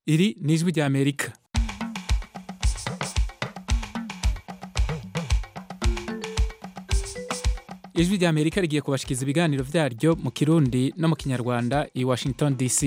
iri ni ijwi rya amerika ijwi rya amerika rigiye kubashikiza ibiganiro vyaryo mu kirundi no mu kinyarwanda i washington dc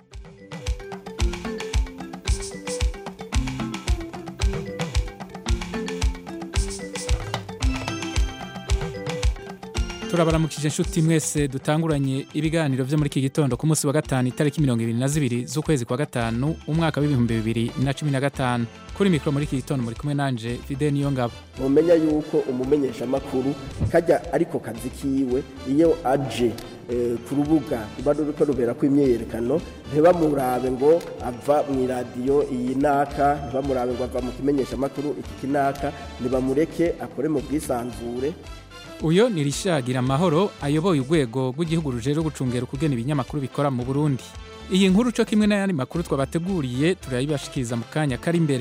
turabaramukije inshuti mwese dutanguranye ibiganiro vyo muri iki gitondo ku munsi wa gatanu itariki mirongo ibiri na zibiri z'ukwezi kwa gatanu umwaka w'ibihumbi bibiri na cumi na gatanu kuri mikoro muri iki gitondo muri kumwe nanje fide niyo ngabo mumenya yuko umumenyeshamakuru kajya ariko kazi kiwe iyo aje eh, ku rubuga ruba ruriko ruberako imyiyerekano ntibamurabe ngo ava mu iradiyo iyi naka ntibamurabe ngo ava mu kimenyeshamakuru iki kinaka ntibamureke akore mu bwisanzure uyo ni rishagira amahoro ayoboye urwego rw'igihugu rujejwe gucungera ukugena ibinyamakuru bikora mu burundi iyi nkuru co kimwe n'ayandi makuru twabateguriye turayibashikiriza mu kanya kari imbere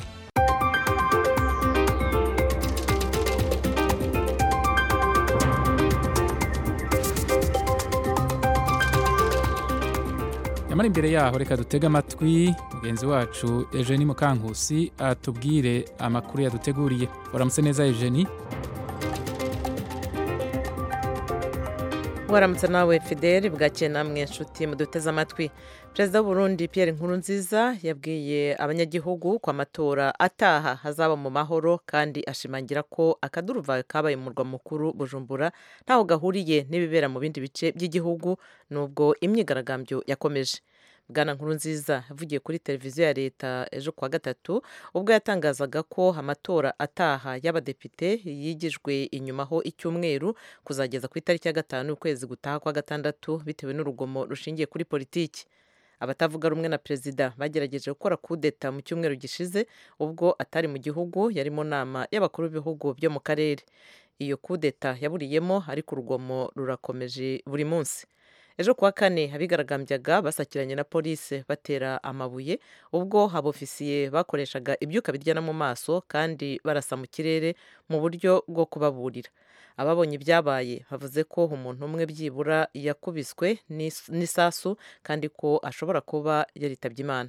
nyamara imbere yaho reka dutege amatwi mugenzi wacu Eugenie Mukankusi atubwire amakuru yaduteguriye waramutse neza Eugenie waramutse nawe fideli bwakeye namwe inshuti muduteze amatwi perezida w'uburundi Pierre Nkurunziza yabwiye abanyagihugu ko amatora ataha hazaba mu mahoro kandi ashimangira ko akaduruvayo kabaye mu murwa mukuru bujumbura ntaho gahuriye n'ibibera mu bindi bice by'igihugu nubwo imyigaragambyo yakomeje bwana nkurunziza yavugiye kuri televiziyo ya leta ejo kuwa gatatu ubwo yatangazaga ko amatora ataha y'abadepite yigijwe inyumaho icyumweru kuzageza ku itariki ya gatanu ukwezi gutaha kwa gatandatu bitewe n'urugomo rushingiye kuri politiki abatavuga rumwe na perezida bagerageje gukora kudeta mu cyumweru gishize ubwo atari mu gihugu yari mu nama y'abakuru b'ibihugu byo mu karere iyo kudeta yaburiyemo ariko urugomo rurakomeje buri munsi ejo kuwa kane abigaragambyaga basakiranye na polisi batera amabuye ubwo abofisiye bakoreshaga ibyuka biryana mu maso kandi barasa mu kirere mu buryo bwo kubaburira ababonye ibyabaye bavuze ko umuntu umwe byibura yakubiswe n'isasu kandi ko ashobora kuba yaritabye imana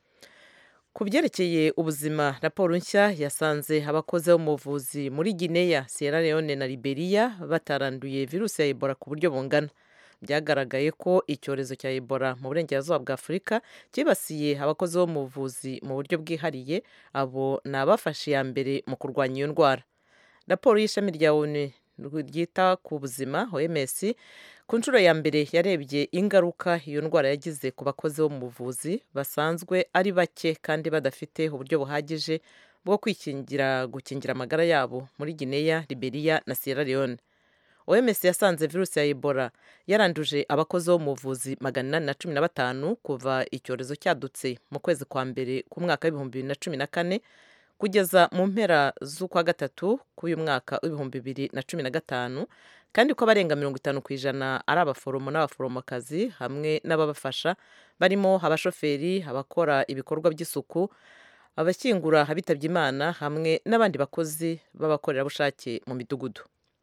ku byerekeye ubuzima raporo nshya yasanze abakozi bo mu buvuzi muri guinea sierra leone na liberia bataranduye virusi ya ebola ku buryo bungana byagaragaye ko icyorezo cya ebola mu burengerazuba bwa afurika cyibasiye abakozi bo mu buvuzi mu buryo bwihariye abo ni abafashe iya mbere mu kurwanya iyo ndwara raporo y'ishami rya onu ryita ku buzima oms ku nshuro ya mbere yarebye ingaruka iyo ndwara yagize ku bakozi bo mu buvuzi basanzwe ari bake kandi badafite uburyo buhagije bwo kwikingira gukingira amagara yabo muri guinea liberia na sierra leone oms yasanze virusi ya ebola yaranduje abakozi bo mu buvuzi magana inani na cumi na batanu kuva icyorezo cyadutse mu kwezi kwa mbere k'umwaka w'ibihumbi bibiri na cumi na kane kugeza mu mpera z'ukwa gatatu k'uyu mwaka w'ibihumbi bibiri na cumi na gatanu kandi ko abarenga mirongo itanu ku ijana ari abaforomo n'abaforomokazi hamwe n'ababafasha barimo abashoferi abakora ibikorwa by'isuku abashyingura abitabye imana hamwe n'abandi bakozi b'abakorerabushake mu midugudu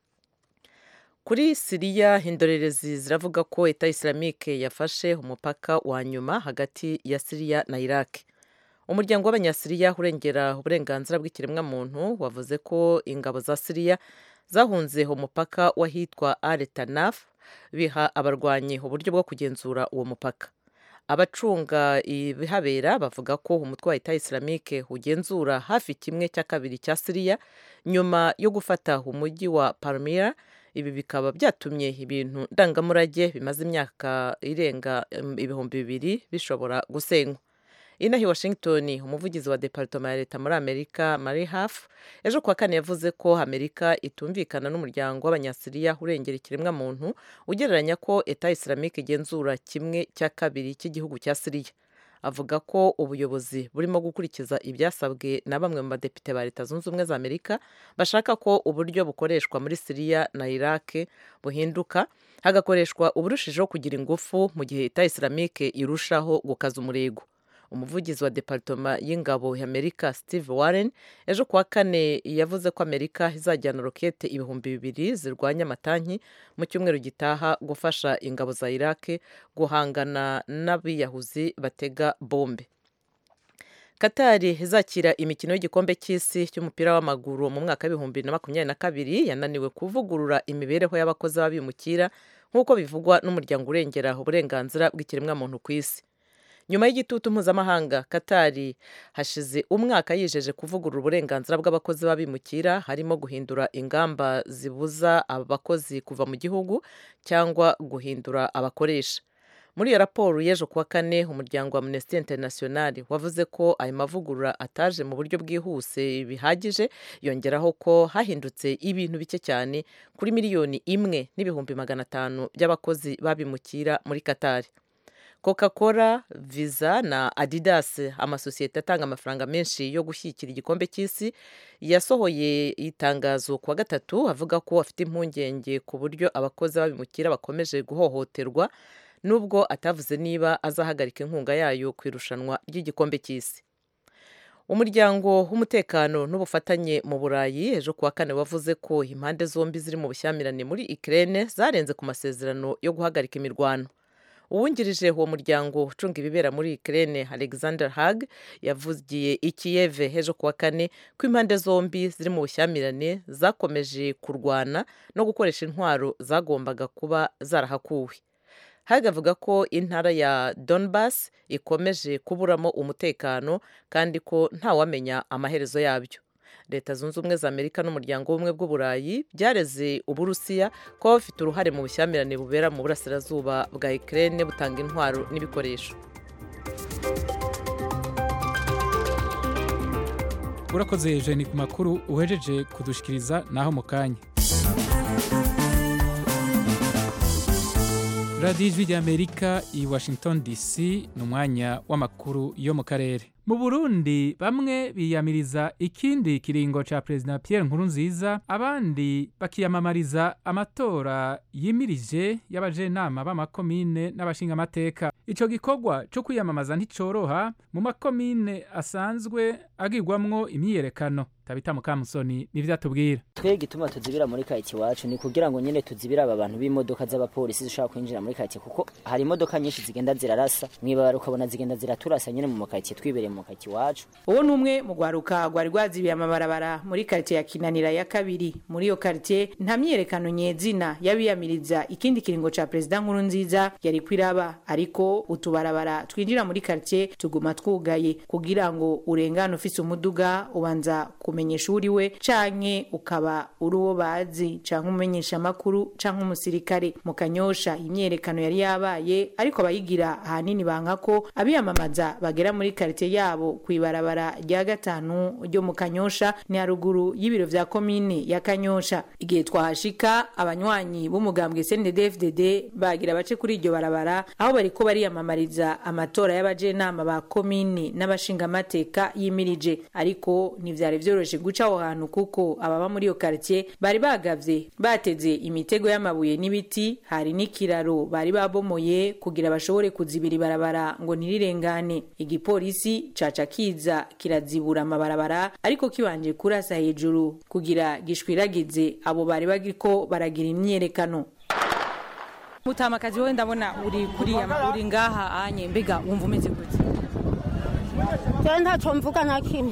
kuri siriya indorerezi ziravuga ko eta isilamike yafashe umupaka wa nyuma hagati ya siriya na iraq umuryango w'abanyasiriya urengera uburenganzira bw'ikiremwamuntu wavuze ko ingabo za siriya zahunze umupaka w'ahitwa aretanaf biha abarwanyi uburyo bwo kugenzura uwo mupaka abacunga ibihabera bavuga ko umutwe wa eta isilamike ugenzura hafi kimwe cya kabiri cya siriya nyuma yo gufata umujyi wa palmira ibi bikaba byatumye ibintu ndangamurage bimaze imyaka irenga ibihumbi bibiri bishobora gusenywa inaha i washington umuvugizi wa departoma ya leta muri amerika mari hafu ejo kuwa kane yavuze ko amerika itumvikana n'umuryango w'abanyasiriya urengera ikiremwamuntu ugereranya ko eta isilamike igenzura kimwe cya kabiri cy'igihugu cya siriya avuga ko ubuyobozi burimo gukurikiza ibyasabwe na bamwe mu badepite ba leta zunze ubumwe za amerika bashaka ko uburyo bukoreshwa muri siriya na iraq buhinduka hagakoreshwa uburushijeho kugira ingufu mu gihe eta isilamike irushaho gukaza umurego umuvugizi wa departoma y'ingabo y'amerika steve warren ejo kuwa kane yavuze ko amerika izajyana rokete ibihumbi bibiri zirwanya amatanki mu cyumweru gitaha gufasha ingabo za iraq guhangana n'abiyahuzi batega bombe katari izakira imikino y'igikombe cy'isi cy'umupira w'amaguru mu mwaka w'ibihumbi na makumyabiri na kabiri yananiwe kuvugurura imibereho y'abakozi b'abimukira nk'uko bivugwa n'umuryango urengera uburenganzira bw'ikiremwamuntu ku isi nyuma y'igitutu mpuzamahanga katari hashize umwaka yijeje kuvugurura uburenganzira bw'abakozi b'abimukira harimo guhindura ingamba zibuza aba bakozi kuva mu gihugu cyangwa guhindura abakoresha muri iyo raporo y'ejo kuwa kane umuryango wa amnesty international wavuze ko ayo mavugurura ataje mu buryo bwihuse bihagije yongeraho ko hahindutse ibintu bike cyane kuri miliyoni imwe n'ibihumbi magana atanu by'abakozi babimukira muri katari coca cola visa na adidas amasosiyete atanga amafaranga menshi yo gushyigikira igikombe cy'isi yasohoye itangazo kuwa gatatu avuga ko afite impungenge ku buryo abakozi babimukira bakomeje guhohoterwa nubwo atavuze niba azahagarika inkunga yayo ku irushanwa ry'igikombe cy'isi umuryango w'umutekano n'ubufatanye mu burayi ejo kuwa kane wavuze ko impande zombi ziri mu bushyamirane muri ikirere zarenze ku masezerano yo guhagarika imirwano uwungirije uwo muryango ucunga ibibera muri ikirere alexander hag yavugiye i kiyeve ejo kuwa kane ko impande zombi ziri mu bushyamirane zakomeje kurwana no gukoresha intwaro zagombaga kuba zarahakuwe hag avuga ko intara ya donbass ikomeje kuburamo umutekano kandi ko ntawamenya amaherezo yabyo leta zunze ubumwe za amerika n'umuryango w'ubumwe bw'uburayi byareze uburusiya kuba bafite uruhare mu bushyamirane bubera mu burasirazuba bwa ikirere butanga intwaro n'ibikoresho urakoze jeni ku makuru uhejeje kudushikiriza naho mu kanya radiyo ijwi ry'amerika i washington dc ni umwanya w'amakuru yo mu karere mu burundi bamwe biyamiriza ikindi kiringo ca perezida pierre nkurunziza abandi bakiyamamariza amatora yimirije y'abajenama b'amakomine n'abashingamateka ico gikorwa co kwiyamamaza nticoroha mu makomine asanzwe agirwamwo imyiyerekano tabita mukamusoni nivyo atubwira twe gituma tuzibira muri kayiti iwacu ni kugira ngo nyene tuzibire aba bantu b'imodoka z'abapolisi zishobora kwinjira muri kayiti kuko hari imodoka nyinshi zigenda zirarasa mwibara ukabona zigenda ziraturasa nyene mu makayiti twibereye mu makayiti iwacu uwo ni umwe mu rwaruka rwari rwazibiye amabarabara muri karitsiye ya kinanira ya kabiri muri iyo karitsiye nta myiyerekano nyezina y'abiyamiriza ikindi kiringo ca perezida nkuru nziza yari kwiraba ariko utubarabara twinjira muri karitsiye tuguma twugaye kugira ngo urengane ufise umuduga ubanza kumenyesha uri we canke ukaba uri uwo bazi canke umumenyesha amakuru canke umusirikare mu kanyosha imyiyerekano yari yabaye ariko abayigira ahanini banka ko abiyamamaza bagera muri karitsiye yabo kw'ibarabara rya gatanu ryo mu kanyosha ni haruguru y'ibiro vya komine ya kanyosha igihe twahashika abanywanyi b'umugambwe CNDD-FDD bagira bace kuri iryo barabara aho bariko bariyamamariza amatora y'abajenama ba komine n'abashingamateka yimirije ariko ntivyari vyoroshe guca aho hantu kuko ababa muri iyo quartier bari bagavye bateze imitego y'amabuye n'ibiti hari n'ikiraro bari babomoye kugira bashobore kuzibira ibarabara ngo ntirirengane igipolisi caca kiza kirazibura amabarabara ariko kibanje kurasa hejuru kugira gishwiragize abo bari bagiko baragira imyiyerekano mutamakazi wowe ndabona uri kuriya uri ngaha anye mbega wumva umeze gute Jewe ntacyo mvuga nta kimwe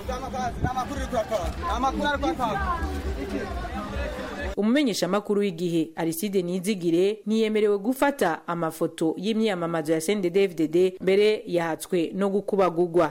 umumenyesha makuru w'igihe Aristide Nizigire ntiyemerewe gufata amafoto y'imyiyamamazo ya CNDD-FDD mbere yahatswe no gukubagugwa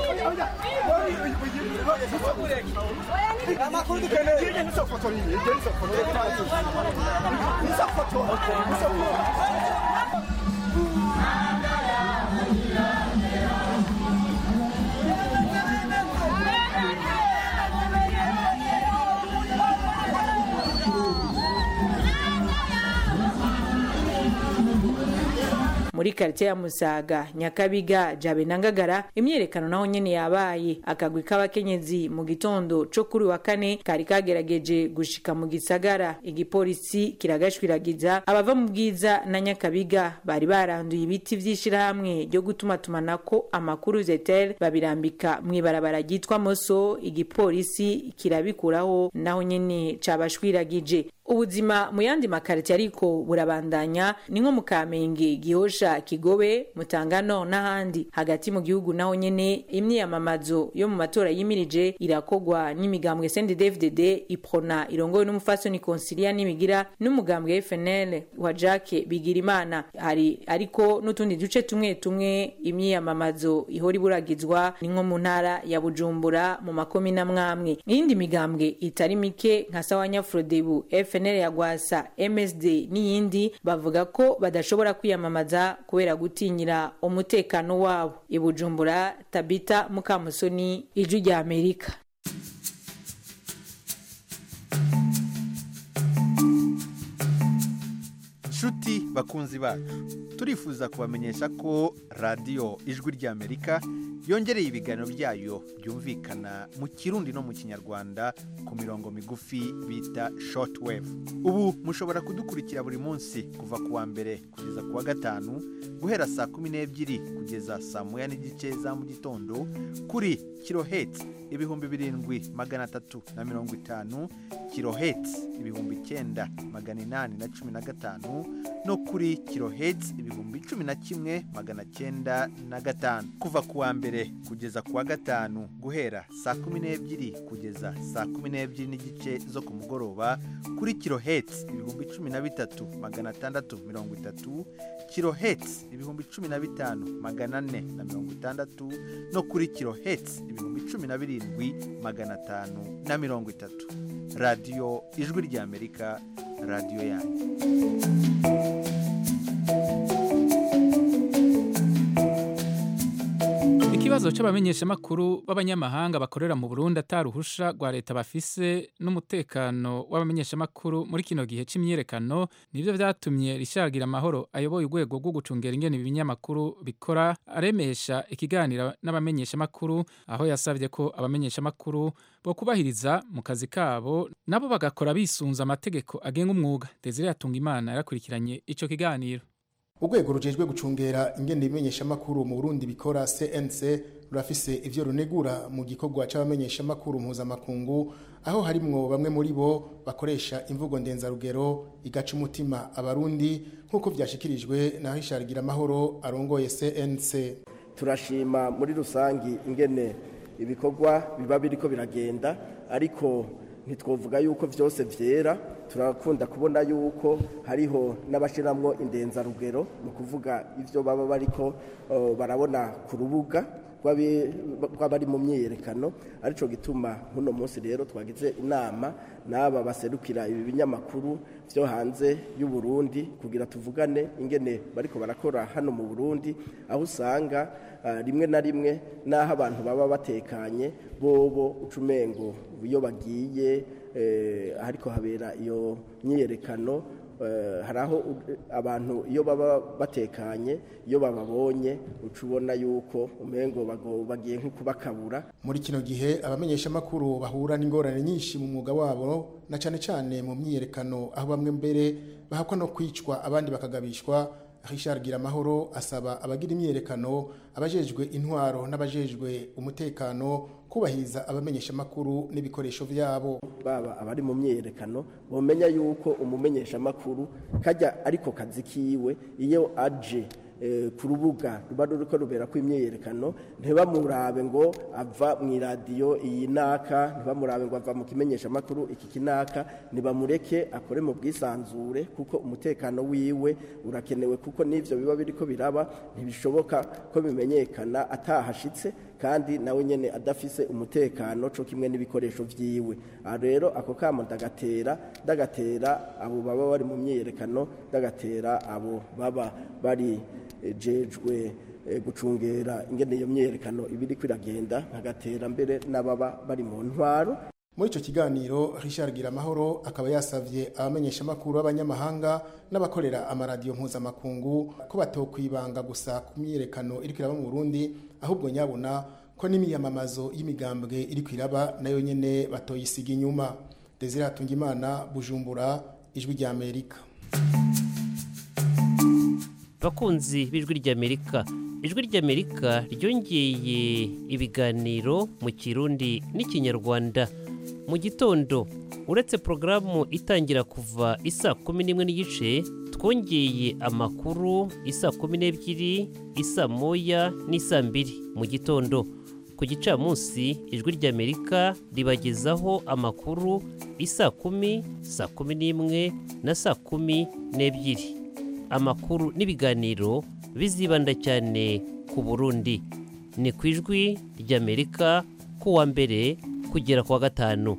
muri karitsiye ya musaga nyakabiga jabe na ngagara imyiyerekano naho nyene yabaye akagwi k'abakenyezi mu gitondo co kuri wa kane kari kagerageje gushika mu gisagara igipolisi kiragashwiragiza abava mu bwiza na nyakabiga bari baranduye ibiti vy'ishirahamwe ryo gutumatumanako amakuru zetel babirambika mw'ibarabara ryitwa moso igipolisi kirabikuraho naho nyene cabashwiragije ubuzima mu yandi makaritiye ariko burabandanya ni nko mu kamenge gihosha kigobe mutangano n'ahandi hagati mu gihugu naho nyene imyiyamamazo yo mu matora yimirije irakogwa n'imigambwe CNDD-FDD iprona irongowe n'umufasoni Consilia Nimigira n'umugambwe FNL wa Jacques Bigirimana hari ariko n'utundi duce tumwe tumwe imyiyamamazo ihora iburagizwa ni nko mu ntara ya Bujumbura mu makomi na mwamwe iyindi migambwe itari mike nka Sawanya Frodebu FNL ya Gwasa MSD n'iyindi bavuga ko badashobora kwiyamamaza kubera gutinyira umutekano wabo i Bujumbura Tabita Mukamusoni ijwi rya Amerika nshuti bakunzi bacu turifuza kubamenyesha ko radiyo ijwi ry'amerika yongereye ibiganiro byayo byumvikana mu kirundi no mu kinyarwanda ku mirongo migufi bita shortwave ubu mushobora kudukurikira buri munsi kuva ku wa mbere kugeza ku wa gatanu guhera saa kumi n'ebyiri kugeza saa moya n'igice za mu gitondo kuri kiloheti ibihumbi birindwi magana atatu na mirongo itanu kiloheti ibihumbi icyenda magana inani na cumi na gatanu no kuri kiloheti ibihumbi cumi na kimwe magana cyenda na gatanu kuva ku wa mbere kugeza ku wa gatanu guhera saa kumi n'ebyiri kugeza saa kumi n'ebyiri n'igice zo ku mugoroba kuri kiloheti ibihumbi cumi na bitatu magana atandatu mirongo itatu kiloheti ibihumbi cumi na bitanu magana ane na mirongo itandatu no kuri kiloheti ibihumbi cumi na birindwi magana atanu na mirongo itatu radiyo ijwi ry'amerika radiyo yanyu ikibazo c'abamenyeshamakuru b'abanyamahanga bakorera mu burundi ataruhusha rwa leta bafise n'umutekano w'abamenyeshamakuru muri kino gihe c'imyiyerekano nivyo vyatumye rishagira amahoro ayoboye urwego rwo gucungera ingene ibinyamakuru bikora aremesha ikiganiro n'abamenyeshamakuru aho yasavye ko abamenyeshamakuru bo kubahiriza mu kazi kabo nabo bagakora bisunza amategeko agenga umwuga desire yatunga imana yarakurikiranye ico kiganiro urwego rujejwe gucungera ingene ibimenyeshamakuru mu Burundi bikora CNC rurafise ivyo runegura mu gikorwa c'abamenyeshamakuru mpuzamakungu aho harimwo bamwe muri bo bakoresha imvugo ndenzarugero igaca umutima abarundi nk'uko vyashikirijwe na Richard Giramahoro arongoye CNC turashima muri rusangi ingene ibikorwa biba biriko biragenda ariko ntitwovuga yuko byose byera turakunda kubona yuko hariho n'abashiramwo indenzarugero mu kuvuga ibyo baba bariko uh, barabona ku rubuga rw'abari mu myiyerekano aricyo gituma nk'uno munsi rero twagize inama n'aba baserukira ibi binyamakuru byo hanze y'u Burundi kugira tuvugane ingene bariko barakora hano mu Burundi aho usanga uh, rimwe na rimwe n'aho abantu baba batekanye bobo ucumengo iyo bagiye eh, ariko habera iyo myiyerekano hari aho abantu iyo baba batekanye iyo bababonye uca ubona yuko umengo bagiye nko kubakabura muri kino gihe abamenyeshamakuru bahura n'ingorane nyinshi mu mwuga wabo na cyane cyane mu myiyerekano aho bamwe mbere bahakwa no kwicwa abandi bakagabishwa Richard Giramahoro asaba abagira imyerekano abajejwe intwaro n'abajejwe umutekano kubahiriza abamenyesha makuru n'ibikoresho vyabo baba abari mu myerekano bomenya yuko umumenyesha makuru kajya ariko kazi kiwe iyo aje ku rubuga ruba ruriko rubera ko imyerekano ntibamurabe ngo ava mu iradiyo iyi naka ntibamurabe ngo ava mu kimenyesha makuru iki kinaka ntibamureke akore mu bwisanzure kuko umutekano wiwe urakenewe kuko n'ivyo biba biriko biraba ntibishoboka ko bimenyekana atahashitse kandi nawe nyene adafise umutekano co kimwe n'ibikoresho vyiwe aha rero ako kamo ndagatera ndagatera abo baba bari mu myiyerekano ndagatera abo baba bari jejwe gucungera ingene iyo myerekano ibiri kwiragenda nkagatera mbere n'ababa bari mu ntwaro muri icyo kiganiro Richard Giramahoro akaba yasavye abamenyeshamakuru b'abanyamahanga n'abakorera amaradiyo mpuzamakungu ko batokwibanga gusa ku myiyerekano iri kwiraba mu Burundi ahubwo nyabona ko n'imiyamamazo y'imigambwe iri kwiraba nayo nyene batoyisiga inyuma Desire Hatungimana Bujumbura ijwi rya Amerika bakunzi b'ijwi ry'amerika ijwi ry'amerika ryongeye ibiganiro mu kirundi n'ikinyarwanda mu gitondo uretse porogaramu itangira kuva isaa kumi n'imwe n'igice twongeye amakuru isaa kumi n'ebyiri isaa moya n'isaa mbiri mu gitondo ku gicamunsi ijwi ry'amerika ribagezaho amakuru isaa kumi saa kumi n'imwe na saa kumi n'ebyiri amakuru n'ibiganiro bizibanda cyane ku burundi ni ku ijwi ry'amerika kuwa mbere kugera ku wa gatanu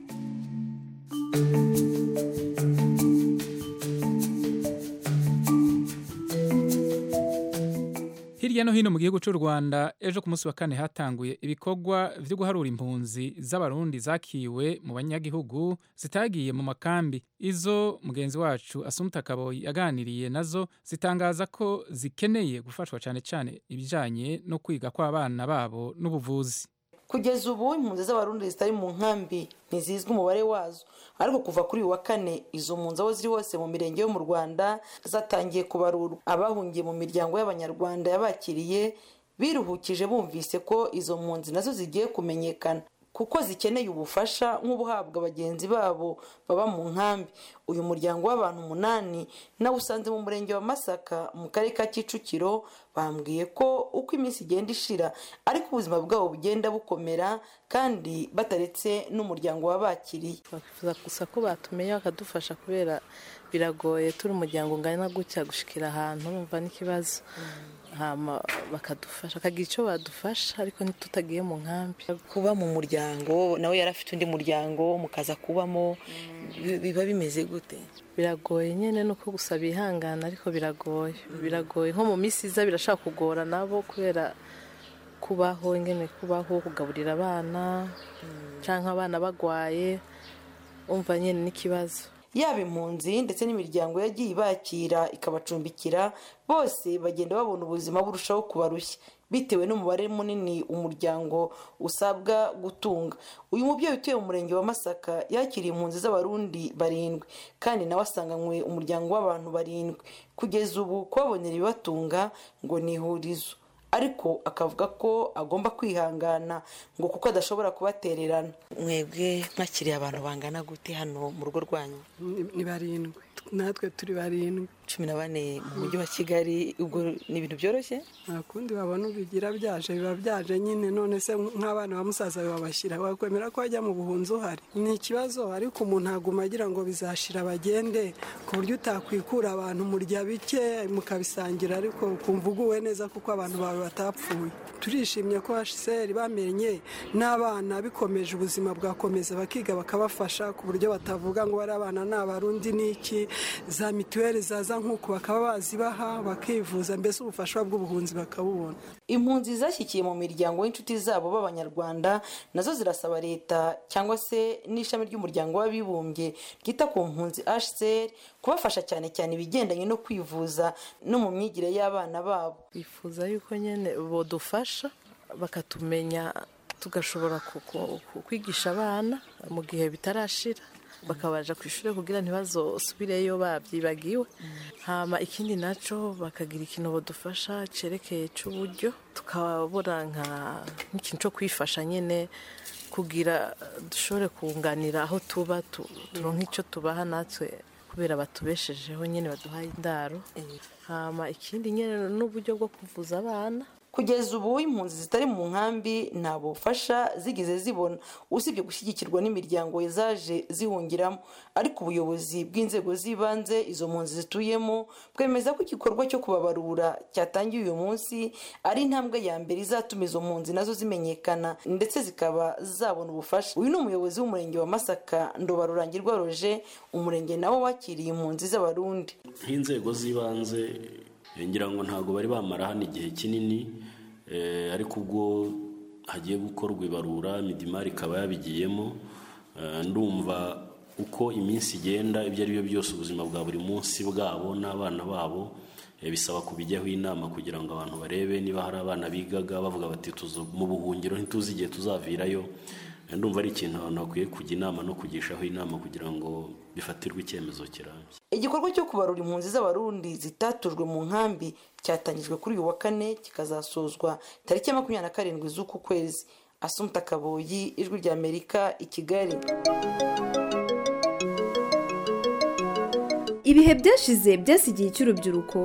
hirya no hino mu gihugu cy'u rwanda ejo ku munsi wa kane hatanguye ibikorwa byo guharura impunzi z'abarundi zakiwe mu banyagihugu zitagiye mu makambi izo mugenzi wacu asumuta kaboyi yaganiriye nazo zitangaza ko zikeneye gufashwa cyane cyane ibijyanye no kwiga kw'abana babo n'ubuvuzi kugeza ubu impunzi z'abarundi zitari mu nkambi ntizizwi umubare wazo ariko kuva kuri uyu wa kane izo mpunzi aho ziri hose mu mirenge yo mu rwanda zatangiye kubarurwa abahungiye mu miryango y'abanyarwanda yabakiriye biruhukije bumvise ko izo mpunzi nazo zigiye kumenyekana kuko zikeneye ubufasha nk'ubuhabwa bagenzi babo baba mu nkambi uyu muryango w'abantu umunani nawe usanze mu murenge wa masaka mu karere ka kicukiro bambwiye ko uko iminsi igenda ishira ariko ubuzima bwabo bugenda bukomera kandi bataretse n'umuryango wabakiriye twifuza gusa ko batumenya bakadufasha kubera biragoye turi umuryango ungana gutya gushikira ahantu urumva n'ikibazo hama bakadufasha bakagira icyo badufasha ariko ntitutagiye mu nkambi kuba mu muryango nawe yari afite undi muryango mukaza kubamo biba bimeze gute biragoye nyine ni uko gusa bihangana ariko biragoye biragoye nko mu minsi iza birashaka kugora nabo kubera kubaho ingene kubaho kugaburira abana cyangwa abana bagwaye umva nyine n'ikibazo yaba impunzi ndetse n'imiryango yagiye ibakira ikabacumbikira bose bagenda babona ubuzima burushaho kubarushya bitewe n'umubare munini umuryango usabwa gutunga uyu mubyeyi utuye mu murenge wa masaka yakiriye impunzi z'abarundi barindwi kandi nawe asanganywe umuryango w'abantu barindwi kugeza ubu kubabonera ibibatunga ngo ni ihurizo ariko akavuga ko agomba kwihangana ngo kuko adashobora kubatererana mwebwe mwakiriye abantu bangana gute hano mu rugo rwanyu ni barindwi natwe turi barindwi cumi na bane mu mujyi wa kigali ubwo ni ibintu byoroshye nta kundi babona ubigira byaje biba byaje nyine none se nk'abana ba musaza babashyira wakwemera ko wajya mu buhunzi uhari ni ikibazo ariko umuntu aguma agira ngo bizashira bagende ku buryo utakwikura abantu murya bike mukabisangira ariko ukumva uguwe neza kuko abantu bawe batapfuye turishimye ko hsr bamenye n'abana bikomeje ubuzima bwakomeza bakiga bakabafasha ku buryo batavuga ngo bari abana ni abarundi n'iki za mituweli zaza nk'uko bakaba bazibaha bakivuza mbese ubufasha bw'ubuhunzi bakabubona impunzi zashyikiye mu miryango y'inshuti zabo b'abanyarwanda nazo zirasaba leta cyangwa se n'ishami ry'umuryango w'abibumbye ryita ku mpunzi hcr kubafasha cyane cyane ibigendanye no kwivuza no mu myigire y'abana babo bifuza yuko nyine bodufasha bakatumenya tugashobora kwigisha abana mu gihe bitarashira bakabaja ku ishuri kugira ntibazasubireyo babyibagiwe hama ikindi nacyo bakagira ikintu badufasha cyerekeye cy'uburyo tukabona nk'ikintu cyo kwifasha nyine kugira dushobore kunganira aho tuba turonka icyo tubaha natwe kubera batubeshejeho nyine baduhaye indaro hama ikindi nyine n'uburyo bwo kuvuza abana kugeza ubu impunzi zitari mu nkambi nta bufasha zigeze zibona usibye gushyigikirwa n'imiryango zaje zihungiramo ariko ubuyobozi bw'inzego z'ibanze izo mpunzi zituyemo bwemeza ko igikorwa cyo kubabarura cyatangiye uyu munsi ari intambwe ya mbere izatuma izo mpunzi nazo zimenyekana ndetse zikaba zabona ubufasha uyu ni umuyobozi w'umurenge wa masaka ndobarurangirwa roje umurenge nawo wakiriye impunzi z'abarundi nk'inzego z'ibanze ngira ngo ntabwo bari bamara hano igihe kinini ariko ubwo hagiye gukorwa ibarura midimari ikaba yabigiyemo ndumva uko iminsi igenda ibyo ari byo byose ubuzima bwa buri munsi bwabo n'abana babo bisaba kubijyaho inama kugira ngo abantu barebe niba hari abana bigaga bavuga bati mu buhungiro ntituzi igihe tuzavirayo ndumva ari ikintu abantu bakwiye kujya inama no kugishaho inama kugira ngo bifatirwe icyemezo kirambye igikorwa cyo kubarura impunzi z'abarundi zitatujwe mu nkambi cyatangijwe kuri uyu wa kane kikazasozwa tariki ya makumyabiri na karindwi z'uku kwezi asumta kaboyi ijwi rya amerika i kigali ibihe byashize byasigiye icy'urubyiruko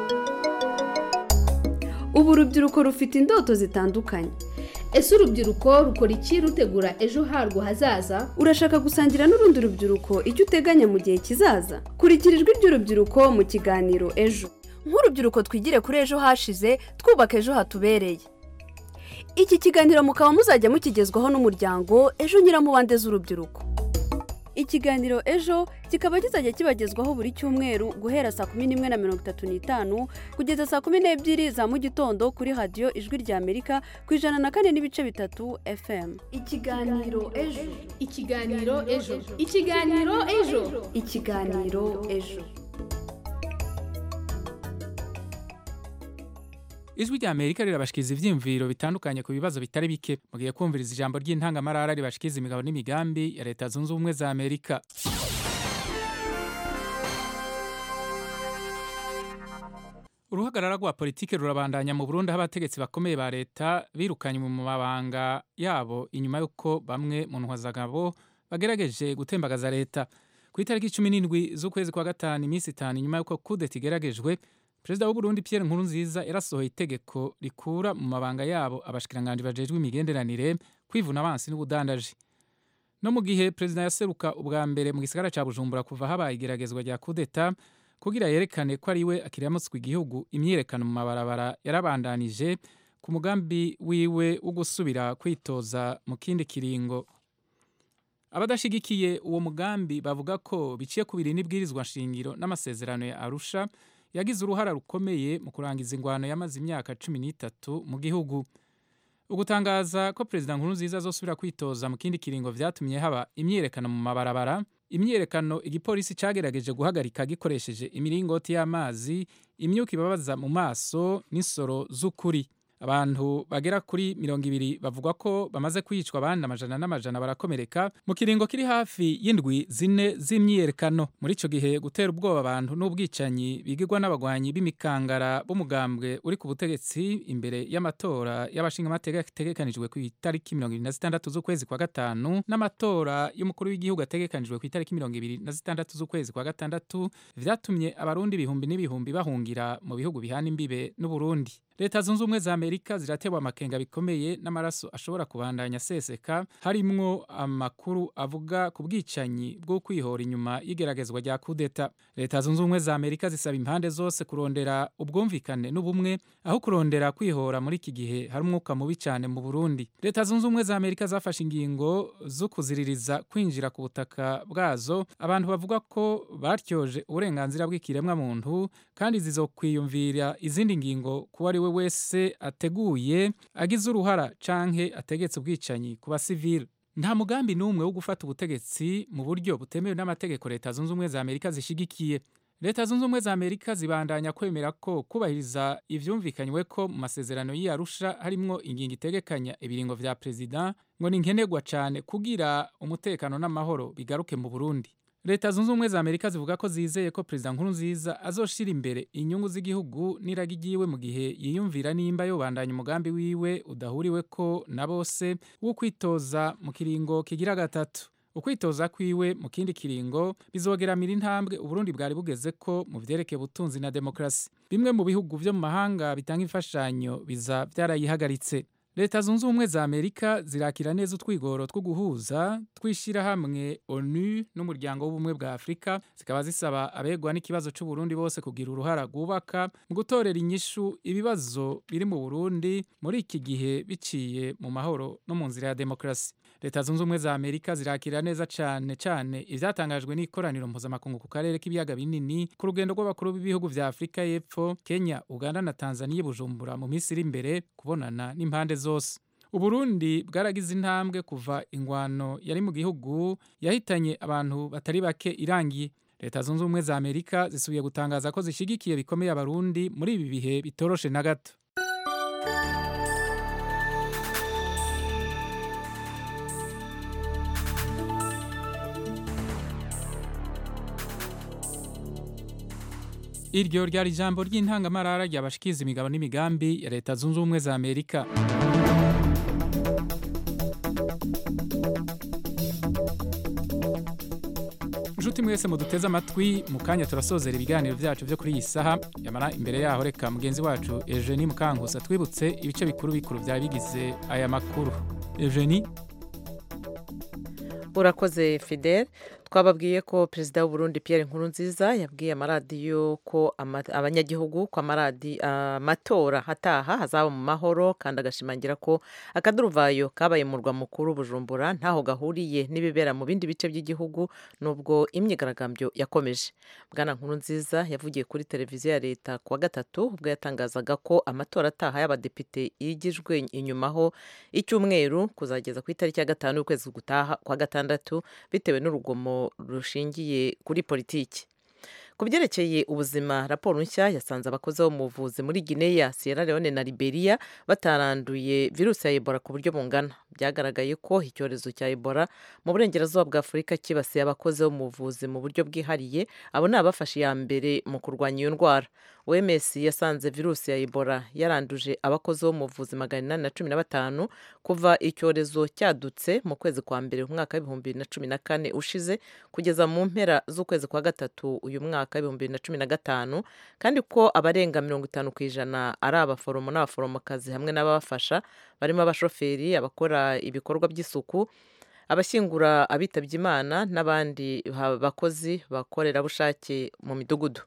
ubu urubyiruko rufite indoto zitandukanye ese urubyiruko rukora iki rutegura ejo harwo hazaza urashaka gusangira n'urundi rubyiruko icyo uteganya mu gihe kizaza kurikira ijwi ry'urubyiruko mu kiganiro ejo nk'urubyiruko twigire kuri ejo hashize twubaka ejo hatubereye iki kiganiro mukaba muzajya mukigezwaho n'umuryango ejo nyiramubande z'urubyiruko ikiganiro ejo kikaba kizajya kibagezwaho buri cyumweru guhera saa kumi n'imwe na mirongo itatu n'itanu kugeza saa kumi n'ebyiri za mu gitondo kuri radiyo ijwi rya amerika ku ijana na kane n'ibice bitatu fm ikiganiro ejo ikiganiro ejo ikiganiro ejo ikiganiro ejo ijwi rya amerika rirabashikiriza ivyiyumviro bitandukanye ku bibazo bitari bike mugiye kumviriza ijambo ry'intangamarara ribashikiriza imigabo n'imigambi ya leta zunze ubumwe za amerika uruhagarara rwa politike rurabandanya mu burundi aho abategetsi bakomeye ba leta birukanye mu mabanga yabo inyuma y'uko bamwe mu ntwazagabo bagerageje gutembagaza leta ku itariki cumi n'indwi z'ukwezi kwa gatanu iminsi itanu inyuma y'uko kudeta igeragejwe perezida w'uburundi pierre nkurunziza yarasohoye itegeko rikura mu mabanga yabo abashikiranganji bajejwe imigenderanire kwivuna abansi n'ubudandaji no mu gihe perezida yaseruka ubwa mbere mu gisagara ca bujumbura kuva habaye igeragezwa rya kudeta kugira yerekane ko ari we akiriyamutswe igihugu imyiyerekano mu mabarabara yarabandanije ku mugambi wiwe wo gusubira kwitoza mu kindi kiringo abadashigikiye uwo mugambi bavuga ko biciye ku biri n'ibwirizwa nshingiro n'amasezerano ya arusha yagize uruhara rukomeye mu kurangiza ingwano yamaze imyaka cumi n'itatu mu gihugu ugutangaza ko perezida nkurunziza azosubira kwitoza mu kindi kiringo vyatumye haba imyiyerekano mu mabarabara imyiyerekano igipolisi cagerageje guhagarika gikoresheje imiringoti y'amazi imyuka ibabaza mu maso n'insoro z'ukuri abantu bagera kuri mirongo ibiri bavuga ko bamaze kwicwa abandi amajana n'amajana barakomereka mu kiringo kiri hafi y'indwi zine z'imyiyerekano muri ico gihe gutera ubwoba abantu n'ubwicanyi bigirwa n'abagwanyi b'imikangara b'umugambwe uri ku butegetsi imbere y'amatora y'abashingamateka ategekanijwe ku itariki mirongo ibiri na zitandatu z'ukwezi kwa gatanu n'amatora y'umukuru w'igihugu ategekanijwe ku itariki mirongo ibiri na zitandatu z'ukwezi kwa gatandatu vyatumye abarundi ibihumbi n'ibihumbi bahungira mu bihugu bihana imbibe n'uburundi leta zunze ubumwe za amerika ziratewe amakenga bikomeye n'amaraso ashobora kubandanya aseseka harimwo amakuru avuga ku bwicanyi bwo kwihora inyuma y'igeragezwa rya kudeta leta zunze ubumwe za amerika zisaba impande zose kurondera ubwumvikane n'ubumwe aho kurondera kwihora muri iki gihe hari umwuka mubi cyane mu burundi leta zunze ubumwe za amerika zafashe ingingo zo kuziririza kwinjira ku butaka bwazo abantu bavuga ko batyoje uburenganzira bw'ikiremwamuntu kandi zizokwiyumvira izindi ngingo kuba ari we wese ateguye agize uruhara canke ategetse ubwicanyi ku basivile nta mugambi n'umwe wo gufata ubutegetsi mu buryo butemewe n'amategeko leta zunze ubumwe za amerika zishigikiye leta zunze ubumwe za amerika zibandanya kwemera ko kubahiriza ivyumvikanywe ko mu masezerano y'iyarusha harimwo ingingo itegekanya ibiringo vya perezida ngo ni nkenerwa cane kugira umutekano n'amahoro bigaruke mu burundi leta zunze ubumwe za amerika zivuga ko zizeye ko perezida nkurunziza azoshira imbere inyungu z'igihugu n'iragi ryiwe mu gihe yiyumvira nimba yobandanya umugambi wiwe udahuriwe ko na bose wo kwitoza mu kiringo kigira gatatu ukwitoza kwiwe mu kindi kiringo bizogeramira intambwe uburundi bwari bugeze ko mu vyerekeye ubutunzi na demokarasi bimwe mu bihugu vyo mu mahanga bitanga imfashanyo biza vyarayihagaritse leta zunze ubumwe za amerika zirakira neza utwigoro two guhuza twishyira hamwe onu n'umuryango w'ubumwe bwa afurika zikaba zisaba abegwa n'ikibazo c'uburundi bose kugira uruhara rwubaka mu gutorera inyishu ibibazo biri mu burundi muri iki gihe biciye mu mahoro no mu nzira ya demokarasi leta zunze ubumwe za amerika zirakira neza cane cane ivyatangajwe n'ikoraniro mpuzamakungu ku karere k'ibiyaga binini ku rugendo rw'abakuru b'ibihugu vya afurika y'epfo kenya uganda na tanzania bujumbura mu minsi iri imbere kubonana n'impande zose uburundi bwaragize intambwe kuva ingwano yari mu gihugu yahitanye abantu batari bake irangiye leta zunze ubumwe za amerika zisubiye gutangaza ko zishigikiye bikomeye abarundi muri ibi bihe bitoroshe na gato iryo ryari ijambo ry'intangamarara ryabashikiza imigabo n'imigambi ya leta zunze ubumwe za amerika inshuti mwese muduteze amatwi mu kanya turasozera ibiganiro byacu byo kuri iyi saha yamara imbere yaho reka mugenzi wacu Eugenie Mukankusa twibutse ibice bikuru bikuru byari bigize aya makuru Eugenie urakoze fidel twababwiye ko perezida w'uburundi Pierre Nkurunziza yabwiye amaradiyo ko ama- abanyagihugu ko amaradi amatora ataha hazaba mu mahoro kandi agashimangira ko akaduruvayo kabaye mu murwa mukuru bujumbura ntaho gahuriye n'ibibera mu bindi bice by'igihugu nubwo imyigaragambyo yakomeje bwana Nkurunziza yavugiye kuri televiziyo ya leta kuwa gatatu ubwo yatangazaga ko amatora ataha y'abadepite yigijwe inyumaho icyumweru kuzageza ku itariki ya gatanu y'ukwezi gutaha kwa gatandatu bitewe n'urugomo rushingiye kuri politiki ku byerekeye ubuzima raporo nshya yasanze abakozi bo mu buvuzi muri guinea sierra leone na liberia bataranduye virusi ya ebola ku buryo bungana byagaragaye ko icyorezo cya ebola mu burengerazuba bwa afurika kibasiye abakozi bo mu buvuzi mu buryo bwihariye abo ni abafashe iya mbere mu kurwanya iyo ndwara oms yasanze virusi ya ebola yaranduje abakozi bo mu buvuzi magana inani na cumi na batanu kuva icyorezo cyadutse mu kwezi kwa mbere mu mwaka w'ibihumbi bibiri na cumi na kane ushize kugeza mu mpera z'ukwezi kwa gatatu uyu mwaka w'ibihumbi bibiri na cumi na gatanu kandi ko abarenga mirongo itanu ku ijana ari abaforomo n'abaforomokazi hamwe n'ababafasha barimo abashoferi abakora ibikorwa by'isuku abashyingura abitabye imana n'abandi ha- bakozi bakorerabushake mu midugudu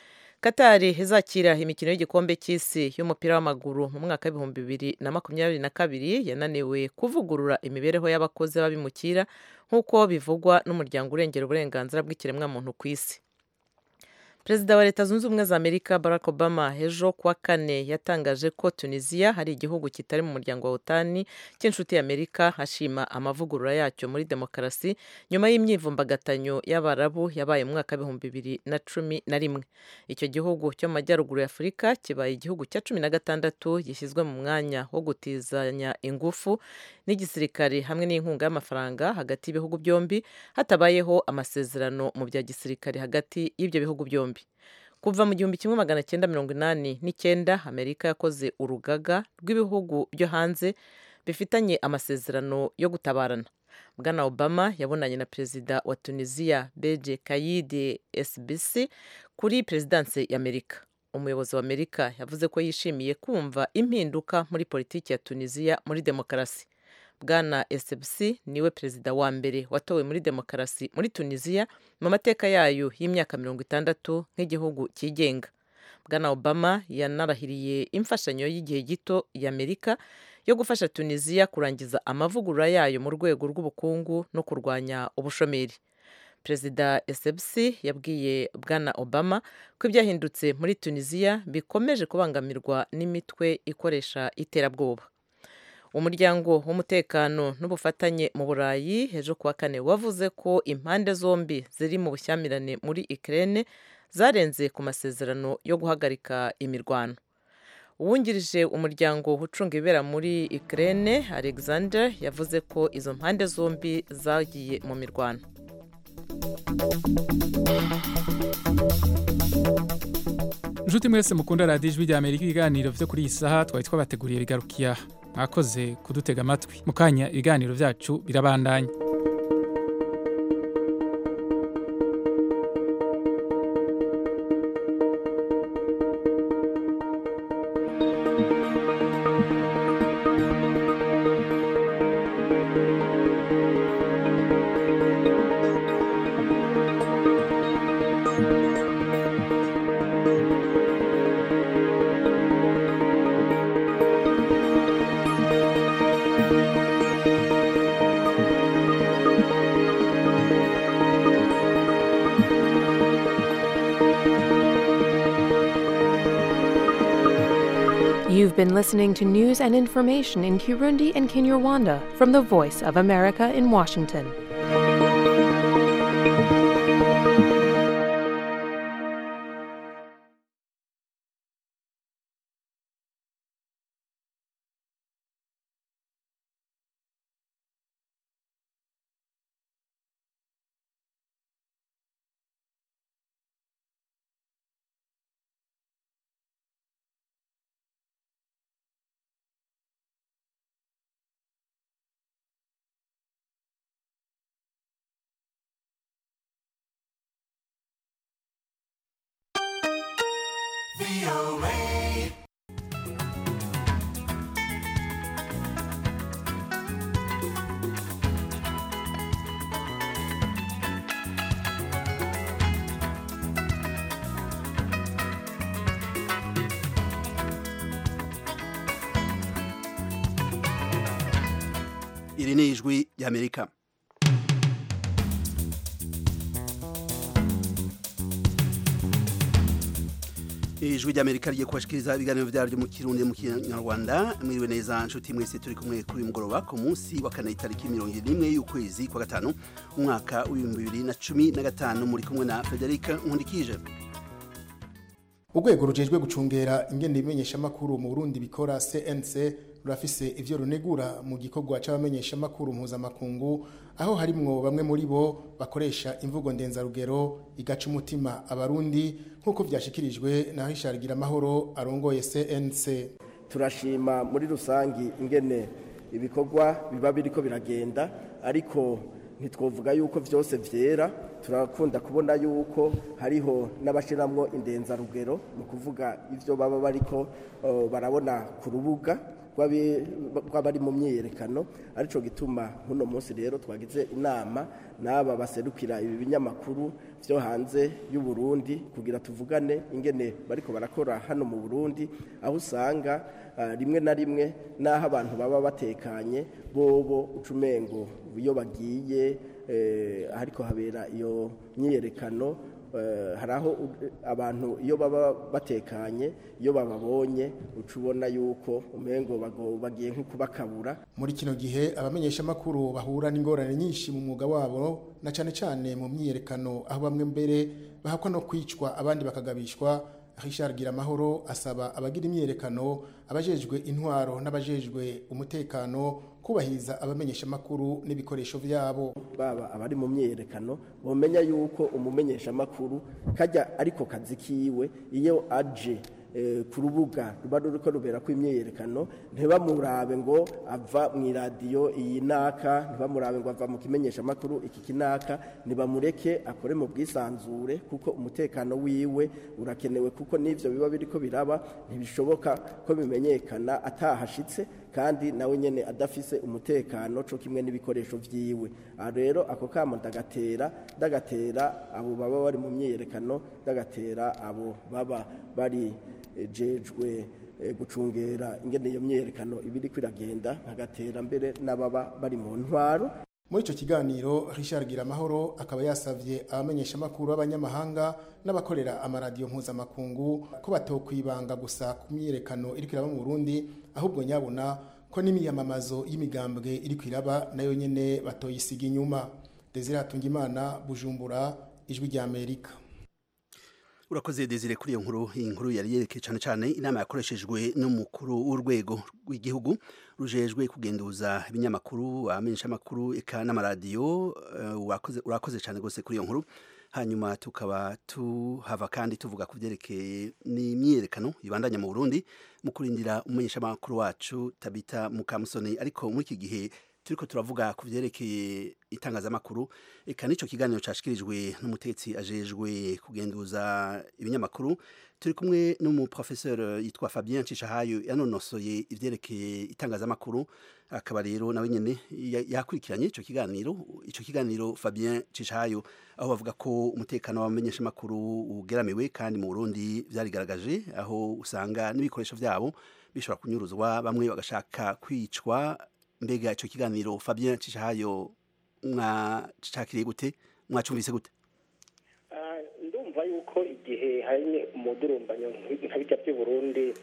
Katari izakira imikino y'igikombe cy'isi y'umupira w'amaguru mu mwaka w'ibihumbi bibiri na makumyabiri na kabiri yananiwe kuvugurura imibereho y'abakozi b'abimukira nk'uko bivugwa n'umuryango urengera uburenganzira bw'ikiremwamuntu ku isi perezida wa leta zunze ubumwe za amerika barack obama ejo kuwa kane yatangaje ko tunisiya hari igihugu kitari mu muryango wa otani cy'inshuti y'amerika ashima amavugurura yacyo muri demokarasi nyuma y'imyivumbagatanyo y'abarabu yabaye mu mwaka w'ibihumbi bibiri na cumi na rimwe icyo gihugu cyo mu majyaruguru ya afurika kibaye igihugu cya cumi na gatandatu gishyizwe mu mwanya wo gutizanya ingufu n'igisirikare hamwe n'inkunga y'amafaranga hagati y'ibihugu byombi hatabayeho amasezerano mu bya gisirikare hagati y'ibyo bihugu byombi kuva mu gihumbi kimwe magana cyenda mirongo inani n'icyenda amerika yakoze urugaga rw'ibihugu byo hanze bifitanye amasezerano yo gutabarana bwana obama yabonanye na perezida wa tunisiya beje kayide sbc kuri perezidanse y'amerika umuyobozi wa amerika yavuze ko yishimiye kumva impinduka muri politiki ya tunisiya muri demokarasi bwana SBC niwe perezida wa mbere watowe muri demokarasi muri tunisiya mu mateka yayo y'imyaka mirongo itandatu nk'igihugu cyigenga bwana obama yanarahiriye imfashanyo y'igihe gito y'amerika yo gufasha tunisiya kurangiza amavugurura yayo mu rwego rw'ubukungu no kurwanya ubushomeri perezida SBC yabwiye bwana obama ko ibyahindutse muri tunisiya bikomeje kubangamirwa n'imitwe ikoresha iterabwoba umuryango w'umutekano n'ubufatanye mu burayi ejo kuwa kane wavuze ko impande zombi ziri mu bushyamirane muri Ukraine zarenze ku masezerano yo guhagarika imirwano uwungirije umuryango ucunga ibibera muri Ukraine Alexander yavuze ko izo mpande zombi zagiye mu mirwano inshuti mwese mukunda radiyo ijwi rya amerika ibiganiro byo kuri iyi saha twari twabateguriye bigarukiya mwakoze kudutega amatwi mu kanya ibiganiro byacu birabandanya You've been listening to news and information in Kirundi and Kinyarwanda from the Voice of America in Washington. iri ni ijwi ry'amerika ijwi ry'amerika rigiye kubashikiriza ibiganiro vyaryo mu kirundi mu kinyarwanda mwiriwe neza nshuti mwese turi kumwe kuri mugoroba ku munsi wa kane itariki mirongo n'imwe y'ukwezi kwa gatanu umwaka w'ibihumbi bibiri na cumi na gatanu muri kumwe na federika nkundikije urwego rujejwe gucungera ingene ibimenyeshamakuru mu burundi bikora cnc rurafise ivyo runegura mu gikorwa c'abamenyeshamakuru mpuzamakungu aho harimwo bamwe muri bo bakoresha imvugo ndenzarugero igaca umutima abarundi nk'uko vyashikirijwe na Richard Giramahoro arongoye cnc turashima muri rusangi ingene ibikorwa biba biriko biragenda ariko ntitwovuga yuko vyose vyera turakunda kubona yuko hariho n'abashiramwo indenzarugero mu kuvuga ivyo baba bariko uh, barabona ku rubuga rw'abari mu myiyerekano aricyo gituma nk'uno munsi rero twagize inama n'aba baserukira ibi binyamakuru byo hanze y'u Burundi kugira tuvugane ingene bariko barakora hano mu Burundi aho usanga rimwe na rimwe n'aho abantu baba batekanye bobo ucumengo iyo bagiye ariko habera iyo myiyerekano hari aho abantu iyo baba batekanye iyo bababonye uca ubona yuko umengo bagiye nko kubakabura muri kino gihe abamenyeshamakuru bahura n'ingorane nyinshi mu mwuga wabo na cyane cyane mu myiyerekano aho bamwe mbere bahakwa no kwicwa abandi bakagabishwa Richard Giramahoro asaba abagira imyiyerekano abajejwe intwaro n'abajejwe umutekano kubahiriza abamenyeshamakuru n'ibikoresho byabo baba abari mu myiyerekano bomenya yuko umumenyeshamakuru kajya ariko kazi kiwe iyo aje ku rubuga ruba ruriko rubera ko imyiyerekano ntibamurabe ngo ava mu iradiyo iyi naka ntibamurabe ngo ava mu kimenyeshamakuru iki kinaka ntibamureke akore mu bwisanzure kuko umutekano wiwe urakenewe kuko n'ivyo biba biriko biraba ntibishoboka ko bimenyekana atahashitse kandi nawe nyene adafise umutekano co kimwe n'ibikoresho vyiwe aha rero ako kamo ndagatera ndagatera abo baba bari mu myiyerekano ndagatera abo baba bari jejwe gucungera ingene iyo myiyerekano ibiri kwiragenda nkagatera mbere n'ababa bari mu ntwaro muri icyo kiganiro Richard Giramahoro akaba yasavye abamenyeshamakuru b'abanyamahanga n'abakorera amaradiyo mpuzamakungu ko batokwibanga gusa ku myiyerekano iri kwiraba mu Burundi ahubwo nyabona ko n'imiyamamazo y'imigambwe iri kwiraba nayo nyene batoyisiga inyuma Desire Hatungimana Bujumbura ijwi rya Amerika urakoze desire kuri iyo nkuru iyi nkuru yari yerekeye cyane cyane inama yakoreshejwe n'umukuru w'urwego rw'igihugu rujejwe kugenduza ibinyamakuru abamenyeshamakuru eka n'amaradiyo urakoze cyane rwose kuri iyo nkuru hanyuma tukaba tuhava kandi tuvuga ku byerekeye n'imyiyerekano ibandanya mu burundi mu kurindira umumenyeshamakuru wacu tabita mukamusoni ariko muri iki gihe turiko turavuga ku vyerekeye itangazamakuru eka nico kiganiro cashikirijwe n'umutetsi ajejwe kugenduza ibinyamakuru turi kumwe n'umuprofesseur yitwa Fabien Cishahayo yanonosoye ivyerekeye itangazamakuru akaba rero nawe nyene yakurikiranye ico kiganiro ico kiganiro Fabien Cishahayo aho bavuga ko umutekano w'abamenyeshamakuru ugeramiwe kandi mu Burundi vyarigaragaje aho usanga n'ibikoresho vyabo bishobora kunyuruzwa bamwe bagashaka kwicwa mbega icyo kiganiro Fabien Cishahayo mwacakiriye gute mwacumvise gute ndumva yuko igihe hari umudurumbanyo nka bijya by'i Burundi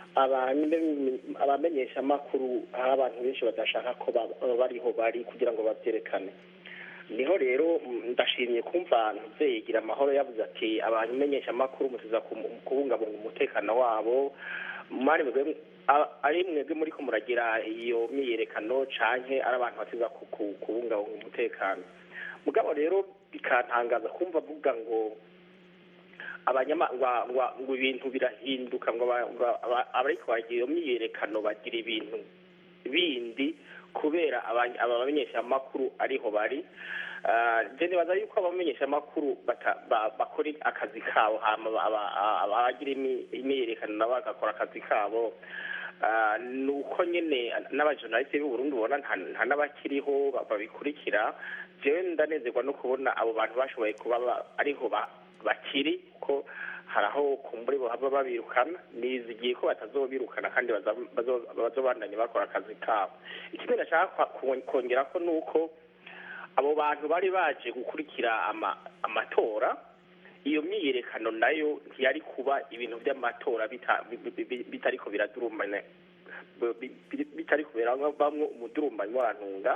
abamenyesha amakuru hari abantu benshi badashaka ko bariho bari kugira ngo babyerekane niho rero ndashimye kumva ntuzeyigira amahoro yavuze ati abamenyesha amakuru mutuza kubungabunga umutekano wabo mwari ari mwebwe muri ko muragira iyo myiyerekano canke ari abantu batiza kubungabunga umutekano mugabo rero bikantangaza kumva avuga ngo abanyama ngo ibintu birahinduka ngo abariko bagira iyo myiyerekano bagira ibintu bindi kubera abamenyesha amakuru ariho bari Ah, je nibaza yuko abamenyeshamakuru bata- ba- bakora akazi kabo hama aba- aba- abagira imi- imyiyerekano nabo bagakora akazi kabo Ah, ni uko nyine n'abajournaliste b'u Burundi ubona nta nta n'abakiriho ba- babikurikira jewe ndanezerwa no kubona abo bantu bashoboye kuba ba- ariho ba- bakiri ko hari aho kumbure bahava babirukana nizigiye ko batazobirukana kandi baza- bazo- bazobandanya bakora akazi kabo ikindi nashaka kwa- kon- kongera ko ni uko abo bantu bari baje gukurikira ama- amatora iyo myiyerekano nayo ntiyari kuba ibintu by'amatora bita- bi- bi- bi- bitariko biradurumbana bi- bi- bitariko birabamwo umudurumbanyi w'abantunga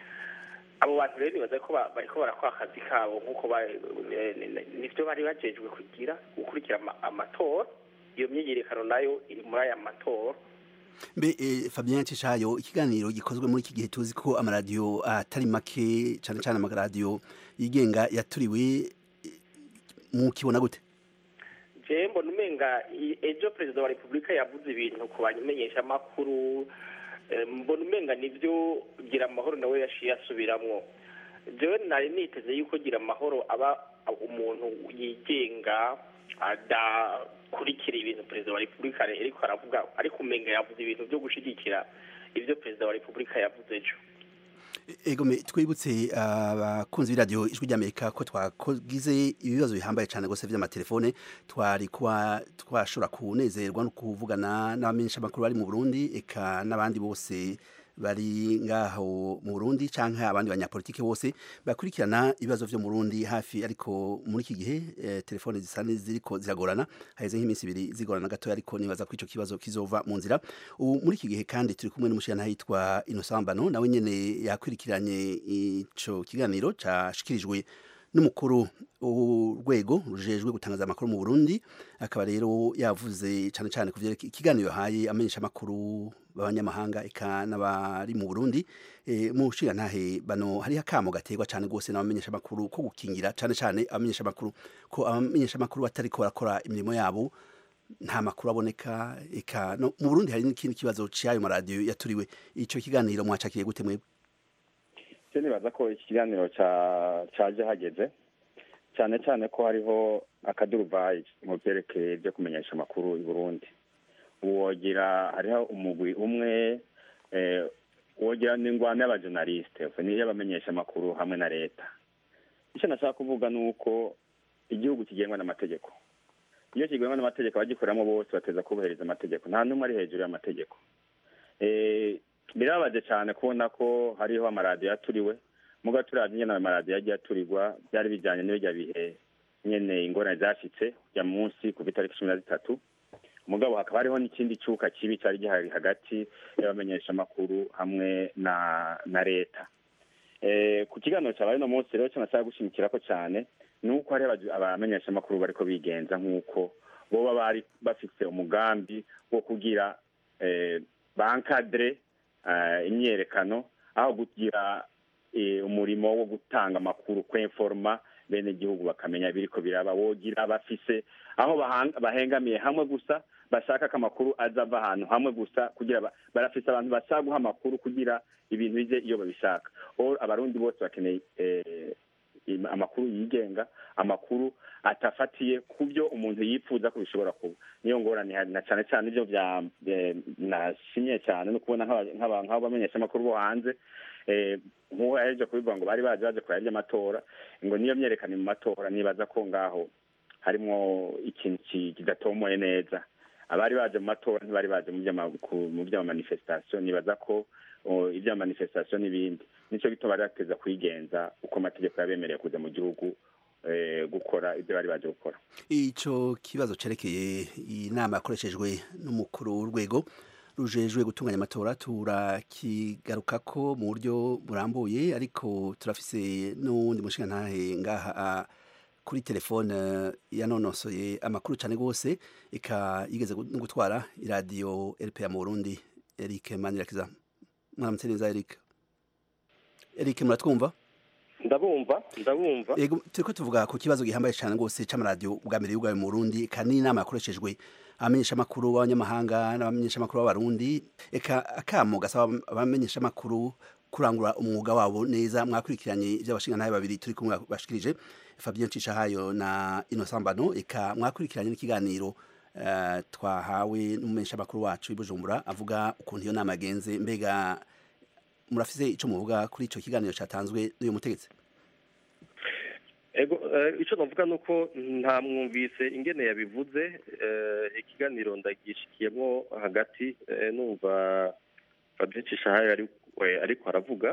abo bantu rero nibaza ko ba- bariko barakora akazi kabo nk'uko ba- eh, ni- ni- nivyo bari bajejwe kugira gukurikira ama- amatora iyo myiyerekano nayo iri muri aya matora mbe eh, Fabien Cishayo ikiganiro gikozwe muri iki gihe tuzi ko amaradiyo atari make cyane cyane amaradiyo yigenga yaturiwe eh, mukibona gute je mbona umenga i- ejo perezida wa repubulika yavuze ibintu ku bamenyesha amakuru mbona umenga nivyo gira amahoro nawe yaciye asubiramwo jewe nari niteze yuko gira amahoro aba umuntu yigenga adakurikira ibintu perezida wa repubulika ariko aravuga ariko umenga yavuze ibintu byo gushigikira ivyo perezida wa repubulika yavuze ejo Egome twibutse abakunzi b'iradiyo ijwi ry'Amerika ko twagize ibibazo bihambaye cyane gose vy'amatelefone twari kuba twashobora kunezerwa no kuvugana n'abamenyesha makuru bari mu Burundi eka n'abandi bose bari ngaho mu Burundi canke abandi banyapolitike bose bakurikirana ibibazo vyo mu Burundi hafi ariko muri iki gihe eh, telefone zisa ziriko ziragorana haheze nk'iminsi ibiri zigorana gatoya ariko nibaza ko ico kibazo kizova mu nzira ubu muri iki gihe kandi turi kumwe n'umushana hitwa Innocent Mbano nawe nyene yakwirikiranye ico kiganiro cashikirijwe n'umukuru urwego rujejwe gutangaza amakuru mu Burundi akaba rero yavuze cyane cyane kuvyerekeye ikiganiro yahaye amenyesha amakuru b'abanyamahanga eka n'abari mu Burundi e, mu ntahe bano hari akamo gaterwa cyane gose n'abamenyesha amakuru ko gukingira cyane cyane abamenyesha amakuru ko abamenyesha amakuru batari ko barakora imirimo yabo nta makuru aboneka eka no mu Burundi hari n'ikindi kibazo cy'ayo maradiyo yaturiwe ico kiganiro mwacakiye gute mwebwe cyo nibaza ko iki kiganiro cyaje hageze cyane cyane ko hariho akaduruvayi mu byerekeye byo kumenyesha amakuru i burundi wogira hariho umugwi umwe wogira n'ingwano y'abajonalisite y'abamenyesha amakuru hamwe na leta icyo nashaka kuvuga ni uko igihugu kigengwa n'amategeko iyo kigengwa n'amategeko abagikoreramo bose bateza kubahiriza amategeko nta n'umwe ari hejuru y'amategeko birababaje cyane kubona ko hariho amaradiyo yaturiwe muga turazi nyine ayo maradiyo yagiye aturirwa byari bijyanye n'ibijya bihe nyine ingorane zashyitse ya munsi ku itariki cumi na zitatu mugabo hakaba hariho n'ikindi cyuka kibi cyari gihari hagati y'abamenyeshamakuru hamwe na na leta ku kiganiro cyabaye uno munsi rero cyo nashaka gushimikira ko cyane ni uko hariho abamenyeshamakuru bariko bigenza nk'uko boba bari bafite umugambi wo kugira bankadire imyerekano aho kugira umurimo wo gutanga amakuru kwenforoma bene igihugu bakamenya ibiriko biraba wogira bafise aho bahengamiye hamwe gusa bashaka ko amakuru aza ava ahantu hamwe gusa kugira barafise abantu bashaka guha amakuru kugira ibintu bize iyo babishaka abarundi bose bakeneye amakuru yigenga amakuru atafatiye ku byo umuntu yifuza ko bishobora kuba niyo ngorane na cyane cyane ibyo bya nashimye cyane no kubona nk'abo bamenyesha amakuru bo hanze nk'uwo yaheje kubivuga ngo bari baje baje kureba iby'amatora ngo niyo myerekane mu matora nibaza ko ngaho harimo ikintu kidatomoye neza abari baje mu matora ntibari baje mu by'amamanifestation nibaza ko iby'amamanifestation n'ibindi nicyo gituma bari bateza kwigenza uko amategeko yabemereye kuza mu gihugu gukora ibyo bari baje gukora ico kibazo cerekeye inama yakoreshejwe n'umukuru w'urwego rujejwe gutunganya amatora turakigarukako mu buryo burambuye ariko turafise n'uwundi mushinga ntahe ngaha kuri telefone yanonosoye amakuru cyane rwose ika yigeze no gutwara iradiyo RPA mu Burundi Eric Manirakiza mwaramutse neza Eric Eric muratwumva ndabumva ndabumva yego turiko tuvuga ku kibazo gihambaye cyane rwose c'amaradiyo bwa mbere y'ubwawe mu Burundi kandi inama yakoreshejwe abamenyesha amakuru b'abanyamahanga n'abamenyesha amakuru b'abarundi eka akamo gasaba abamenyesha amakuru kurangura umwuga wabo neza mwakurikiranye iby'abashingantahe babiri turi kumwe bashikirije Fabien Cishahayo na Innocent Mbano eka mwakurikiranye n'ikiganiro eh, twahawe n'umumenyesha makuru wacu i Bujumbura avuga ukuntu iyo nama yagenze mbega murafise ico muvuga kuri ico kiganiro catanzwe n'uyu mutegetsi ego eh, ico navuga nuko nta mwumvise ingene yabivuze eh, ikiganiro ndagishikiyemo hagati eh, numva Fabien Cishahayo ari we ariko aravuga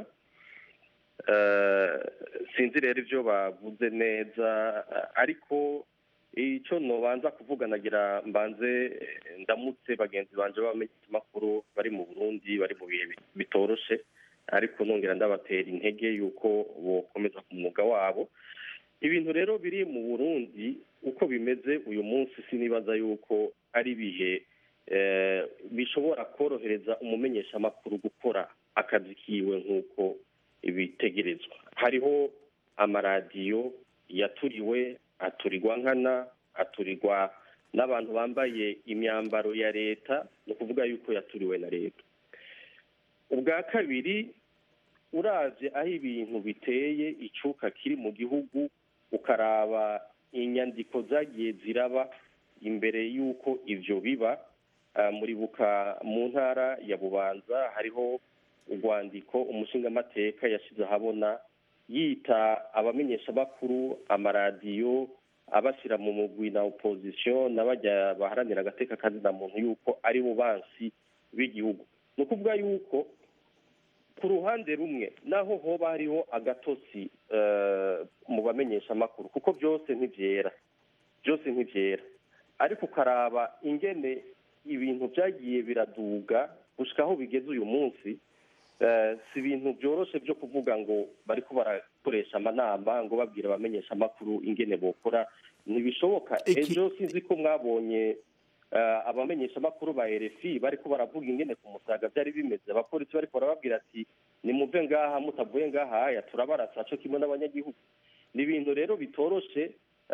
Eh, sinzi rero ivyo bavuze neza eh, ariko icyo nobanza kuvuga nagira mbanze eh, ndamutse bagenzi banje b'abamenyeshamakuru bari mu burundi bari mu bihe bi- bitoroshe ariko nongera ndabatera intege yuko bokomeza ku mwuga wabo ibintu rero biri mu burundi uko bimeze uyu munsi sinibaza yuko ari ibihe eh, bishobora korohereza umumenyeshamakuru gukora akazi kiwe nk'uko ibitegerezwa hariho amaradiyo yaturiwe aturirwa nkana aturirwa n'abantu bambaye imyambaro ya leta ni ukuvuga yuko yaturiwe na leta ubwa kabiri uravye aho ibintu biteye icuka kiri mu gihugu ukaraba inyandiko zagiye ziraba imbere y'uko ivyo biba ah, muribuka mu ntara ya bubanza hariho urwandiko umushingamateka yashize ahabona yita abamenyeshamakuru amaradiyo abashyira mu mugwi na opozisiyo n'abajya baharanira agateka kazina muntu yuko ari bo bansi b'igihugu ni ukuvuga yuko ku ruhande rumwe naho hoba hariho agatosi eh, mu bamenyeshamakuru kuko byose ntibyera byose ntibyera ariko ukaraba ingene ibintu byagiye biraduga gushika aho bigeze uyu munsi eh, si ibintu byoroshe byo kuvuga ngo bariko barakoresha amanama ngo babwira abamenyeshamakuru ingene bokora ntibishoboka ejo sinzi ko mwabonye eh, abamenyeshamakuru ba RFI bariko baravuga ingene ku musaga byari bimeze abapolisi bariko barababwira ati nimuve ngaha mutavuye ngaha aya turabarasa co kimwe n'abanyagihugu ni ibintu rero bitoroshe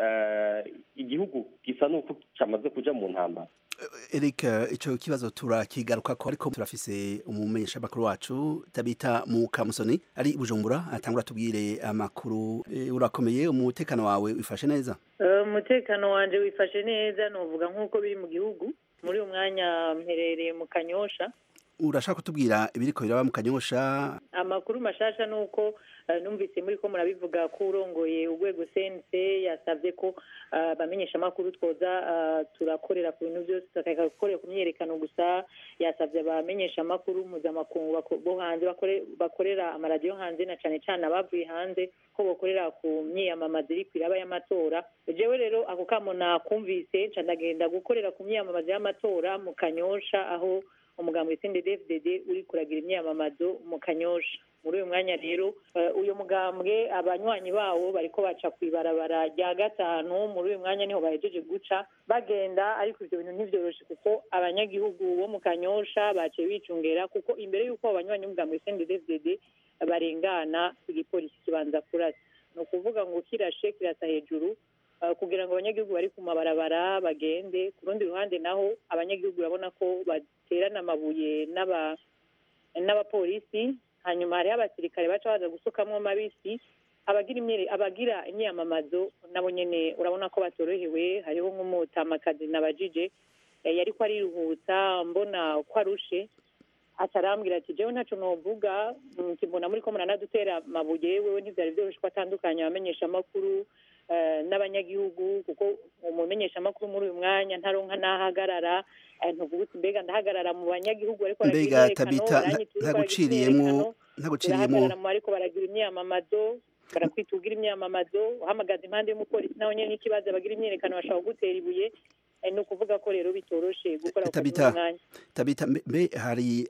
eh, igihugu gisa n'uko cyamaze kuja mu ntambara Eric ico kibazo turakigaruka ko ariko turafise umumenyesha makuru wacu tabita mu Kamusoni ari i Bujumbura atangura tubwire amakuru e, urakomeye umutekano wawe wifashe neza Eh, umutekano wanje wifashe neza novuga nk'uko biri mu gihugu muri uyu mwanya mperereye mu kanyosha urashaka kutubwira ibiriko biraba mu kanyosha amakuru mashasha ni uko eh, numvise muri ko murabivuga ko urongoye urwego sense yasabye ko eh, abamenyeshamakuru twoza eh, turakorera ku bintu byose tukareka gukorera ku myiyerekano gusa yasabye abamenyeshamakuru mpuzamakungu bako- bo hanze bakore- bakorera amaradiyo hanze na cane cane abavuye hanze ko bokorera ku myiyamamazo iri kwiraba y'amatora jewe rero ako kamo nakumvise nca ndagenda gukorera ku myiyamamazo y'amatora mu kanyosha aho umugambi w'itsinde dfdd uri kuragira imyamamazo mu kanyosha muri uyu mwanya rero eh, uyu mugambwe abanywanyi bawo bariko baca kw'ibarabara rya gatanu muri uyu mwanya niho bahejeje guca bagenda ariko ivyo bintu ntivyoroshe kuko abanyagihugu bo mu kanyosha baciye bicungera kuko imbere y'uko abo banywanyi b'umugambi w'itsinde dfdd barengana igipolisi kibanza kurasa ni ukuvuga ngo kirashe kirasa hejuru Uh, kugira ngo abanyagihugu bari ku mabarabara bagende ku rundi ruhande naho abanyagihugu urabona ko baterana amabuye n'aba n'abapolisi hanyuma hariho abasirikare baca baza gusukamwo mabisi abagira imyere abagira imyamamazo nabo nyene urabona ko batorohewe hariho nk'umutamakazi nabajije eh, yariko ariruhutsa mbona ko arushe atarambwira ati jewe ntaco novuga mm, mbona muri ko muranadutera amabuye wewe ntivyari vyoroshe ko atandukanye abamenyesha amakuru eh, n'abanyagihugu kuko umumenyeshamakuru muri uyu mwanya ntaronka n'ahagarara eh, ntuvuga uti mbega ndahagarara mu banyagihugu ariko baragira mbega imyiyerekano, tabita baranyitura ko baragira ntaguciriyemo imyiyerekano, ntaguciriyemo urahagarara mu bariko baragira imyamamazo barakwita ugira imyamamazo uhamagaza impande y'umupolisi nawe nyene n'ikibazo bagira imyiyerekano bashaka kugutera ibuye eh, ni ukuvuga ko rero bitoroshe gukora ku kazi tabita muri uyu mwanya tabita mbe- mbe hari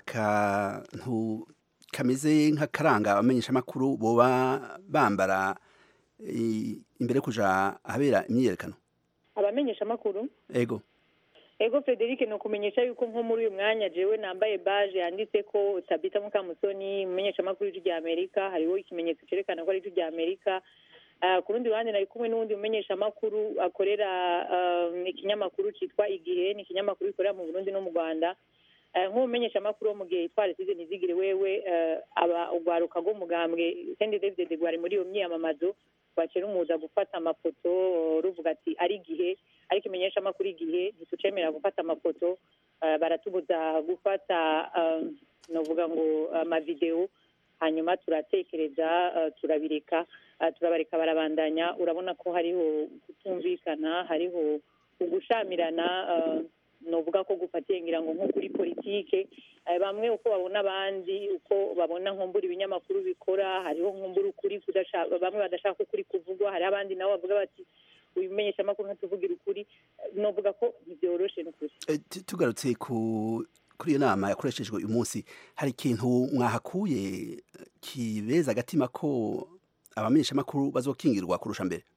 akantu kameze nk'akaranga abamenyeshamakuru boba bambara i- imbere yo kuja ahabera imyiyerekano abamenyeshamakuru ego ego frederic ni ukumenyesha yuko nko muri uyu mwanya jewe nambaye baje yanditse ko tabita mukamusoni umumenyeshamakuru w'ijwi rya amerika hariho ikimenyetso cyerekana ko ari ijwi rya amerika Ah, ku rundi ruhande nari kumwe n'uwundi mumenyeshamakuru akorera um, ikinyamakuru cyitwa igihe ni ikinyamakuru gikorera mu burundi no mu rwanda Eh, nk'umumenyeshamakuru wo mu gihe twari size ntizigire wewe eh, aba ugwaruka rw'umugambwe sendi david rwari muri iyo myiyamamazo rwakira umuza gufata amafoto eh, ruvuga ati ari igihe ariko imenyeshamakuru igihe ntitucemera gufata amafoto eh, baratubuza gufata eh, novuga ngo amavidewo hanyuma turatekereza eh, turabireka eh, turabareka barabandanya urabona ko hariho kutumvikana hariho ugushamirana eh, novuga ko gufatiye ngira ngo nko kuri politike eh, bamwe uko babona abandi uko babona nkumbura ibinyamakuru bikora hariho nkumbura ukuri kudasha- bamwe badashaka ko ukuri kuvugwa hari abandi nabo bavuga bati uyu menyeshamakuru ntatuvugira ukuri Eh, novuga ko ntibyoroshe n'ukuri Eh, tu- tugarutse ku kuri iyo nama yakoreshejwe uyu munsi hari ikintu mwahakuye eh, kibeza agatima ko abamenyeshamakuru bazokingirwa kurusha mbere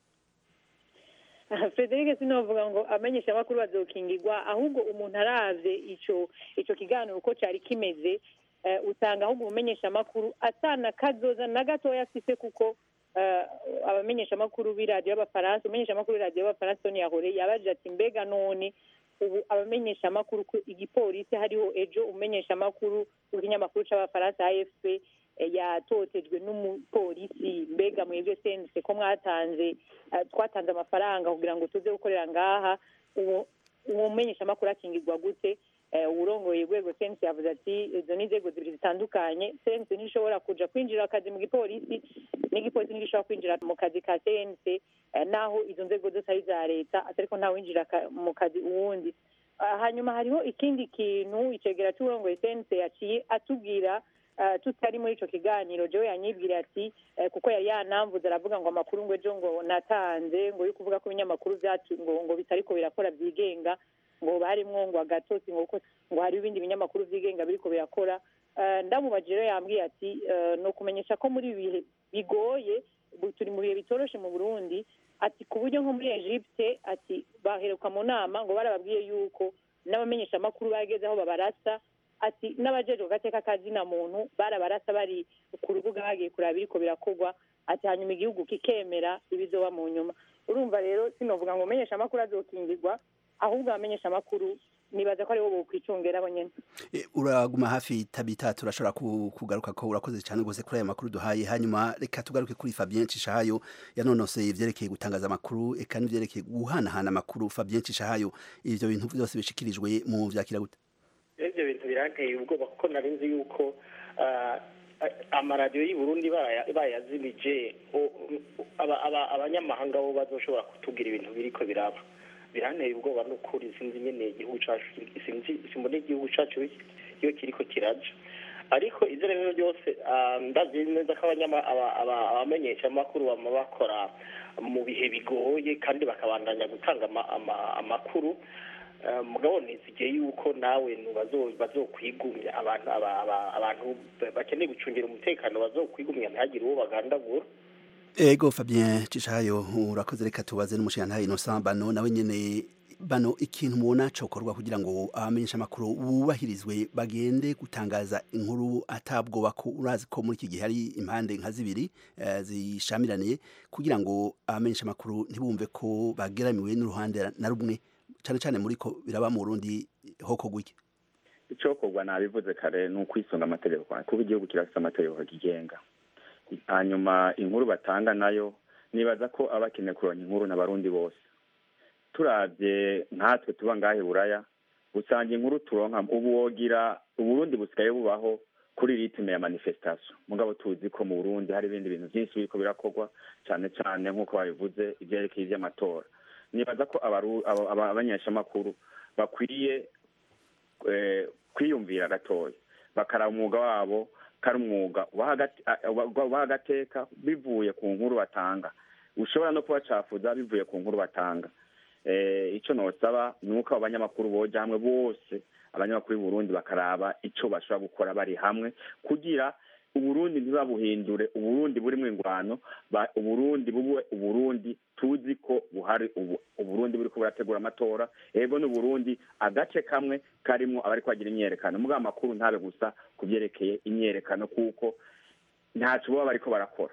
frederic sinovuga ngo amenyesha amakuru bazokingirwa ahubwo umuntu aravye ico ico kiganiro uko cari kimeze eh, usanga ahubwo umumenyesha amakuru atana kazoza na gatoya afise kuko eh, abamenyesha amakuru b'iradiyo y'abafaransa umumenyesha amakuru w'iradiyo y'abafaransa Sonia Hore yabajije ati mbega none ubu abamenyesha amakuru ku igipolisi hariho ejo umumenyesha amakuru w'ikinyamakuru c'abafaransa AFP eh, yatotejwe n'umupolisi mbega mwebwe sense ko mwatanze eh, twatanze amafaranga kugira ngo tuze gukorera ngaha uwo uwo mumenyesha amakuru akingirwa gute Eh, uwurongoye urwego sense yavuze ati izo ni inzego zibiri zitandukanye sense ntishobora kuja kwinjira akazi mu gipolisi n'igipolisi ntigishobora kwinjira mu kazi ka sense eh, naho izo nzego zose ari iza leta atariko ntawinjira ka- mu kazi uwundi Ah, hanyuma hariho ikindi kintu icegera c'uwurongoye sense yaciye atubwira eh, tutari muri ico kiganiro jewe yanyibwira ati eh, kuko yari yanamvuze aravuga ngo amakuru ngo ejo ngo natanze ngo yo kuvuga ko ibinyamakuru vyacu ngo ngo bitariko birakora vyigenga ngo barimwo ngo agatotsi ngo kuko ngo hari ibindi binyamakuru vyigenga biriko birakora Eh, ndamubajije rero yambwiye ati eh, no kumenyesha ko muri ibi bihe bigoye ubu turi mu bihe bitoroshe mu burundi ati ku buryo nko muri egypte ati baheruka mu nama ngo barababwiye yuko n'abamenyeshamakuru bageze aho babarasa ati n'abajejwe gateka kazina muntu barabarasa bari ku rubuga bagiye kuraba biriko birakorwa ati hanyuma igihugu kikemera ibizoba mu nyuma urumva rero sinovuga ngo umenyesha amakuru azokingirwa ahubwo abamenyesha amakuru nibaza ko aribo bokwicungera bo nyene Eh, uraguma hafi tabita turashobora ku- kugaruka ko urakoze cyane rwose kuri aya makuru duhaye hanyuma reka tugaruke kuri Fabien Cishahayo yanonoseye ivyerekeye gutangaza amakuru eka n'ivyerekeye guhanahana amakuru Fabien Cishahayo ivyo bintu byose bishikirijwe mu vyakira gute ibyo bintu biranteye ubwoba kuko nari nzi yuko ah, ah, amaradiyo y'i Burundi baya- bayazimije o- o- aba- aba- abanyamahanga bo bazoshobora kutubwira ibintu biriko biraba biranteye ubwoba n'ukuri sinzi nyene igihugu cacu sinzi simbona igihugu cacu iyo kiriko kiraja ariko ivyo rero byose ah, ndazi neza ko abanyama- aba- aba- abamenyeshamakuru bama bakora mu bihe bigoye kandi bakabandanya gutanga ama- ama- amakuru Eh, mugabo nizigiye yuko nawe nu bazo- bazokwigumya abantu aba- aba- abantu bakeneye gucungira umutekano bazokwigumya ntihagire uwo bagandagura Ego Fabien Cishahayo urakoze reka tubaze n'umushiyantahe Innocent Bano nawe nyene bano ikintu mubona cokorwa kugira ngo abamenyesha amakuru bubahirizwe bagende gutangaza inkuru atabwoba ko urazi ko muri iki gihe hari impande nka zibiri eh, zishamiraniye kugira ngo abamenyesha amakuru ntibumve ko bageramiwe n'uruhande na rumwe cane cane muri ko biraba mu Burundi hoko gwiki icokorwa nabivuze kare ni ukwisunga amategeko kuba igihugu kirafite amategeko kigenga hanyuma inkuru batanga nayo nibaza ko aba bakeneye kuronka inkuru n'abarundi bose turabye nkatwe tuba ngahe i buraya usanga inkuru turonka ubu wogira uburundi busigaye bubaho kuri ritime ya manifestation mugabo tuzi ko mu burundi hari ibindi bintu byinshi biriko birakorwa cane cane nk'uko babivuze ivyerekeye ivy'amatora nibaza ko abaru- aba- aba- abanyeshamakuru bakwiye eh, kwiyumvira gatoya bakaraba umwuga wabo kari umwuga ubaha agate- a- uba- ubaha agateka bivuye ku nkuru batanga ushobora no kubacafuza bivuye ku nkuru batanga eh, ico nosaba ni uko abo banyamakuru boja hamwe bose abanyamakuru b'i Burundi bakaraba ico bashobora gukora bari hamwe kugira uburundi ntibabuhindure uburundi burimwo ingwano ba- uburundi bube uburundi tuzi ko buhari ubu uburundi buriko burategura amatora ego n'uburundi agace kamwe karimwo abariko bagira imyerekano mugabo amakuru ntabe gusa ku vyerekeye imyerekano kuko ntaco baba bariko barakora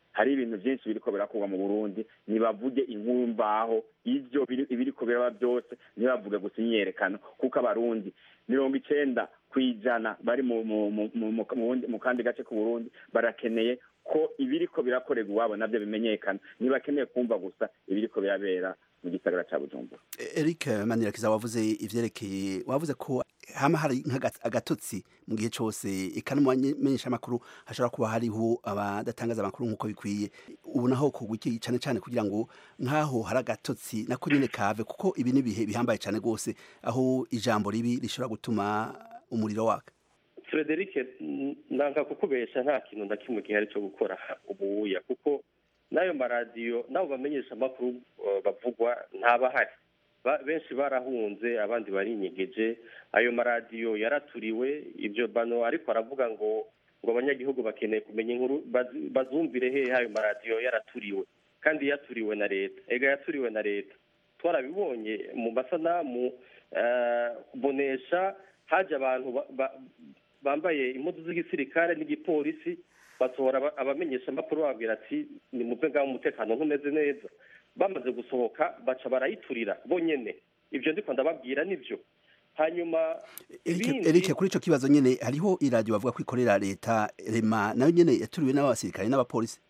hari ibintu byinshi biriko birakorwa mu burundi nibavuge inkuru mvaho ivyo biri- ibiriko biraba byose ntibavuge gusa imyerekano kuko abarundi mirongo icenda ku ijana bari mu mu- mu- mu- mu- mu wundi- mu kandi gace k'uburundi barakeneye ko ibiriko birakorerwa iwabo navyo bimenyekana ntibakeneye kumva gusa ibiriko birabera mu gisagara ca bujumbura Eric Manirakiza wavuze ivyerekeye wavuze ko hama hari nk'agatotsi mu gihe cose eka no mu bamenyesha amakuru hashobora kuba hariho abadatangaza amakuru nk'uko bikwiye ubu naho kugwa iki cane cane kugira ngo nk'aho hari agatotsi nako nyene kave kuko ibi ni ibihe bihambaye cane rwose aho ijambo ribi rishobora gutuma umuriro waka frederic nanga kukubesha nta kintu na kimwe gihari cyo gukora ubuya kuko n'ayo maradiyo n'abo bamenyesha amakuru eh, bavugwa ntabahari Ba- benshi barahunze abandi barinyegeje ayo maradiyo yaraturiwe ibyo bano ariko aravuga ngo ngo abanyagihugu bakeneye kumenya inkuru bazi- bazumvire hehe ayo maradiyo yaraturiwe kandi yaturiwe na leta ega yaturiwe na leta twarabibonye mu masanamu eh, kubonesha haje abantu ba- ba- bambaye impuzu z'igisirikare n'igipolisi basohora aba- abamenyesha amakuru bababwira ati nimuve ngaho umutekano ntumeze neza bamaze gusohoka baca barayiturira bonyene ibyo ndiko ndababwira nibyo hanyuma Eric, Eric kuri ico kibazo nyene hariho iradiyo bavuga ko ikorera leta rema nayo nyene yaturiwe n'abasirikare n'abapolisi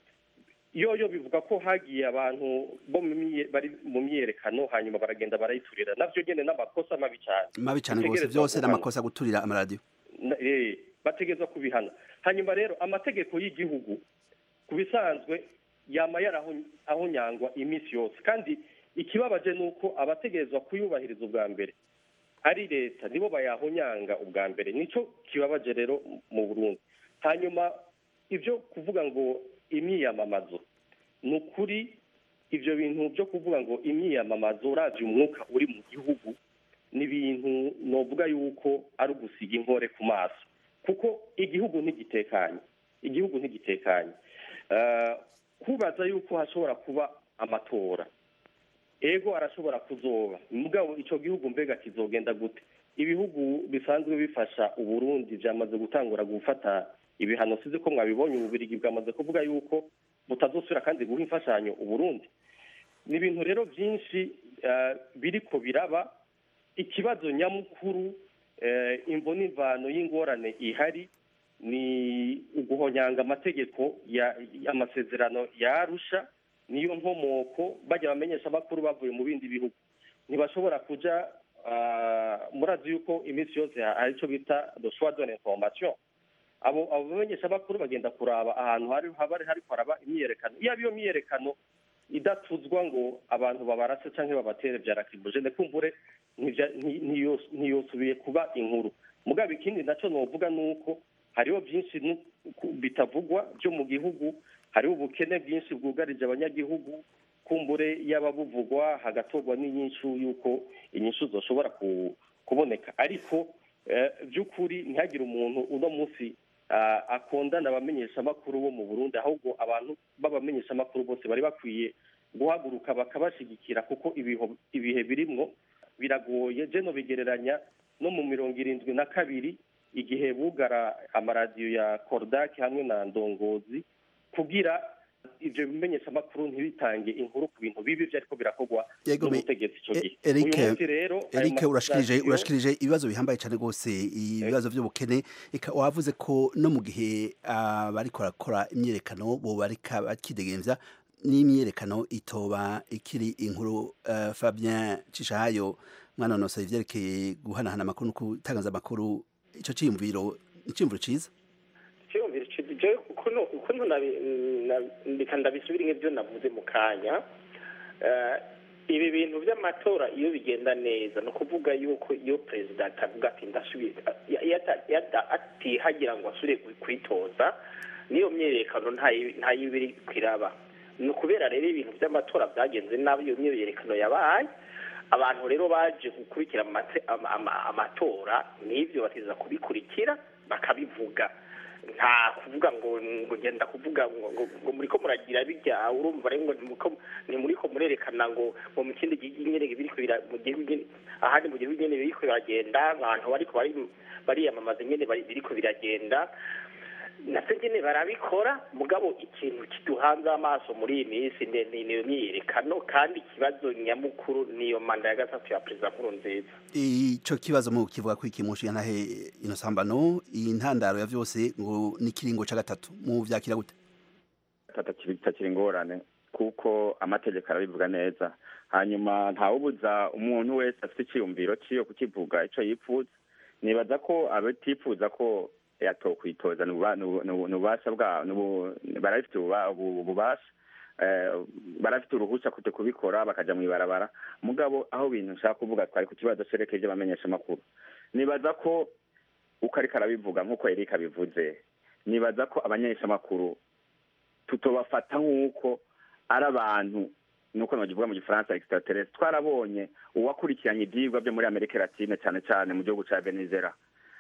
yoyo bivuga ko hagiye abantu bo mu mye- bari mu myiyerekano hanyuma baragenda barayiturira navyo nyene n'amakosa mabi cyane mabi cane rwose Bitegerezwa vyose guhanwa. n'amakosa guturira amaradiyo Na- eh, bategerezwa kubihana hanyuma rero amategeko y'igihugu ku bisanzwe yama yarahonyangwa iminsi yose kandi ikibabaje ni uko abategerezwa kuyubahiriza ubwa mbere ari leta nibo bayahonyanga ubwa mbere nico kibabaje rero mu burundi hanyuma ibyo kuvuga ngo imyiyamamazo ni ukuri ibyo bintu byo kuvuga ngo imyiyamamazo uravye umwuka uri mu gihugu ni ibintu novuga yuko ari ugusiga inkore ku maso kuko igihugu ntigitekanye igihugu ntigitekanye Eh, kubaza yuko hashobora kuba amatora ego arashobora kuzoba mugabo ico gihugu mbega kizogenda gute ibihugu bisanzwe bifasha uburundi vyamaze gutangura gufata ibihano sizi ko mwabibonye ububirigi bwamaze kuvuga yuko butazosubira kandi guha imfashanyo uburundi ni ibintu rero byinshi eh, biriko biraba ikibazo nyamukuru eh, imvo n'imvano y'ingorane ihari ni uguhonyanga amategeko ya- y'amasezerano ya arusha niyo nkomoko bajya bamenyesha amakuru bavuye mu bindi bihugu ntibashobora kuja ah, murazi yuko iminsi yose hari icyo bita the choix de l'information abo abo bamenyesha amakuru bagenda kuraba ahantu hari haba hari haraba imyiyerekano iyo iyo myiyerekano idatuzwa ngo abantu babarase cyangwa babatere bya rakibujene kumbure ntibya- nti- ntiyos- ntiyosubiye kuba inkuru mugabo ikindi nacyo novuga ni uko hariho byinshi nu- ku- bitavugwa byo mu gihugu hariho ubukene bwinshi bwugarije abanyagihugu kumbure yaba buvugwa hagatorwa n'inyishu y'uko inyishu zoshobora ku- kuboneka ariko eh, by'ukuri ntihagire umuntu uno munsi ah, akondana abamenyeshamakuru bo mu burundi ahubwo abantu b'abamenyeshamakuru bose bari bakwiye guhaguruka bakabashigikira kuko ibiho- ibihe birimwo biragoye jeno bigereranya no mu mirongo irindwi na kabiri igihe bugara amaradiyo ya korodaki hamwe na ndongozi kugira ibyo bimenyeshamakuru ntibitange inkuru ku bintu bibi byariko birakorwa Yego, me- n'ubutegetsi icyo gihe Eric uyu munsi rero ayo Eric urashikirije maradiyo- urashikirije ibibazo bihambaye cyane rwose ibibazo by'ubukene eka wavuze ko no mu gihe abariko barakora imyerekano bo barika bakidegemvya n'imyerekano itoba ikiri inkuru uh, Fabien Cishahayo mwana nosa ivyerekeye guhanahana amakuru no gutangaza amakuru ico ciyumviro iciyumviro ciza cyumvira je kuno kuno ndika ndabisubira nk'ibyo navuze mu kanya Eh, ibi bintu by'amatora iyo bigenda neza ni ukuvuga yuko iyo perezida atavuga ati ndasubiye ya- yata- yata- atihagira ngo asubire kwitoza n'iyo myiyerekano ntayi- ntayiba iri kwiraba ni ukubera rero ibintu by'amatora byagenze nabi iyo myiyerekano yabaye abantu rero baje gukurikira amate- ama- ama- amatora n'ibyo bateza kubikurikira bakabivuga nta kuvuga ngo ngo ngenda kuvuga ngo ngo ngo muriko muragira bijya urumva rero ngo ntimuriko ntimuriko murerekana ngo ngo mu kindi gihugu nyene biriko bira mu gihugu nyene ahandi mu gihugu nyene biriko biragenda abantu bariko bari bariyamamaza nyene bari- biriko biragenda navyo nyene barabikora mugabo ikintu kiduhanze amaso muri iyi minsi ni ni- niyo myiyerekano kandi ikibazo nyamukuru niyo manda ya gatatu ya perezida nkurunziza ico kibazo mu kivuga ko iki mushinga ntahe inosambano intandaro ya vyose ngo ni kiringo ca gatatu mu vyakira gute kitakiri ingorane kuko amategeko arabivuga neza hanyuma ntawubuza umuntu wese afite icyiyumviro ciyo kukivuga ico yipfuza nibaza ko abatifuza ko yatokwitoza ni ububa- ni ubu- ni ubu- ni ububasha bwabo ni ubu- barabifite ububa- ubu- ububasha eh, barafite uruhushya kujya kubikora bakaja mu ibarabara mugabo aho ibintu nshaka kuvuga twari ku kibazo cerekeje abamenyesha amakuru nibaza ko uko ariko arabivuga nk'uko Eric abivuze nibaza ko abamenyesha amakuru tutobafata nk'uko ari abantu nuko nagivuga mu gifaransa extraterrestre twarabonye uwakurikiranye ibyigwa byo muri amerika latine cyane cyane mu gihugu cya venezuela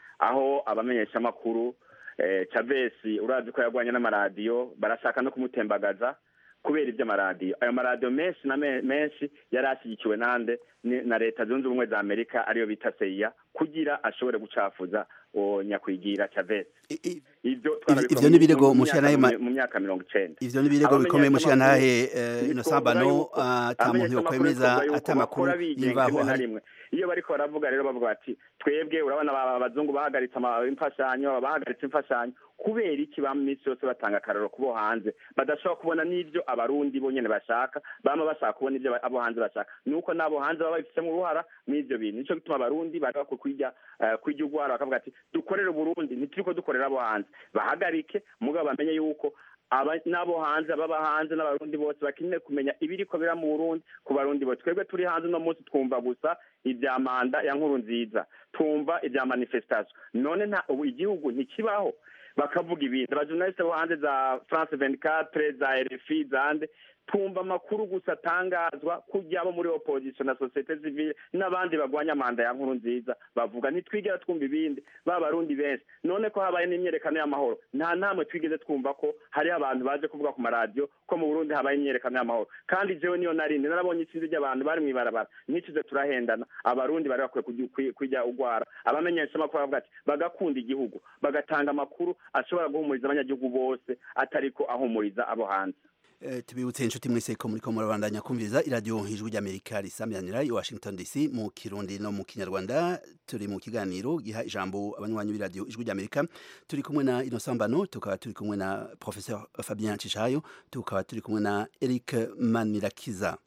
aho abamenyeshamakuru eh, chavez urazi ko yarwanye n'amaradiyo barashaka no kumutembagaza kubera iby'amaradiyo ayo maradiyo menshi na me- menshi yari ashyigikiwe nande ni- na leta zunze ubumwe za amerika ariyo bita seya kugira ashobore gucafuza uwo nyakwigira chavez ibyo twarabikora ivyo mu- ni birego mu- mu mushira myaka- nayo ma- mu myaka mirongo icenda ivyo ni birego bikomeye mushira ntahe inosambano yuko ata muntu yokwemeza ata makuru bakora bigenga y'imvaho rimwe na hari rimwe iyo bariko baravuga rero bavuga bati twebwe urabona aba- abazungu bahagaritse ama- imfashanyo bahagaritse imfashanyo kubera iki ba minsi yose batanga akararo kubo hanze badashobora kubona n'ivyo abarundi bo nyene bashaka bama bashaka kubona ivyo aba- abo hanze bashaka nuko n'abo hanze baba babifitemo uruhara mw'ivyo bintu nico gituma abarundi baga kwirya eh, kwirya urwara bakavuga ati dukorere uburundi ntituriko dukorera abo hanze bahagarike mugabo bamenye yuko aba- n'abo hanze ababa hanze n'abarundi bose bakeneye kumenya ibiriko bira mu burundi ku barundi bose twebwe turi hanze uno munsi twumva gusa ibya manda ya nkuru nziza twumva ibya manifestation none nta ubu igihugu ntikibaho bakavuga ibindi abajournaliste bo hanze za france 24 za rfi zande twumva amakuru gusa atangazwa kujya abo muri opposition na societe civile n'abandi bagwanya manda ya nkuru nziza bavuga ntitwigera twumva ibindi ba barundi benshi none ko habaye n'imyerekano y'amahoro nta namwe twigeze twumva ko hariho abantu baje kuvuga ku maradiyo ko mu burundi habaye imyerekano y'amahoro kandi jewe niyo narindi narabonye itsinzi ry'abantu bari mu ibarabara ntituze turahendana abarundi bari bakwiye kugi- kwi- kwijya ugwara abamenyesha amakuru bavuga ati bagakunda igihugu bagatanga amakuru ashobora guhumuriza abanyagihugu bose atariko ahumuriza abo hanze Eh, tubibutse inshuti mwese ko muriko murabandanya kumviriza iradiyo ijwi ry'amerika risamiranira i washington dc mu kirundi no mu kinyarwanda turi mu kiganiro giha ijambo abanywanyi b'iradiyo ijwi ry'amerika turi kumwe na inosambano tukaba turi kumwe na professeur fabien cishayo tukaba turi kumwe na eric manirakiza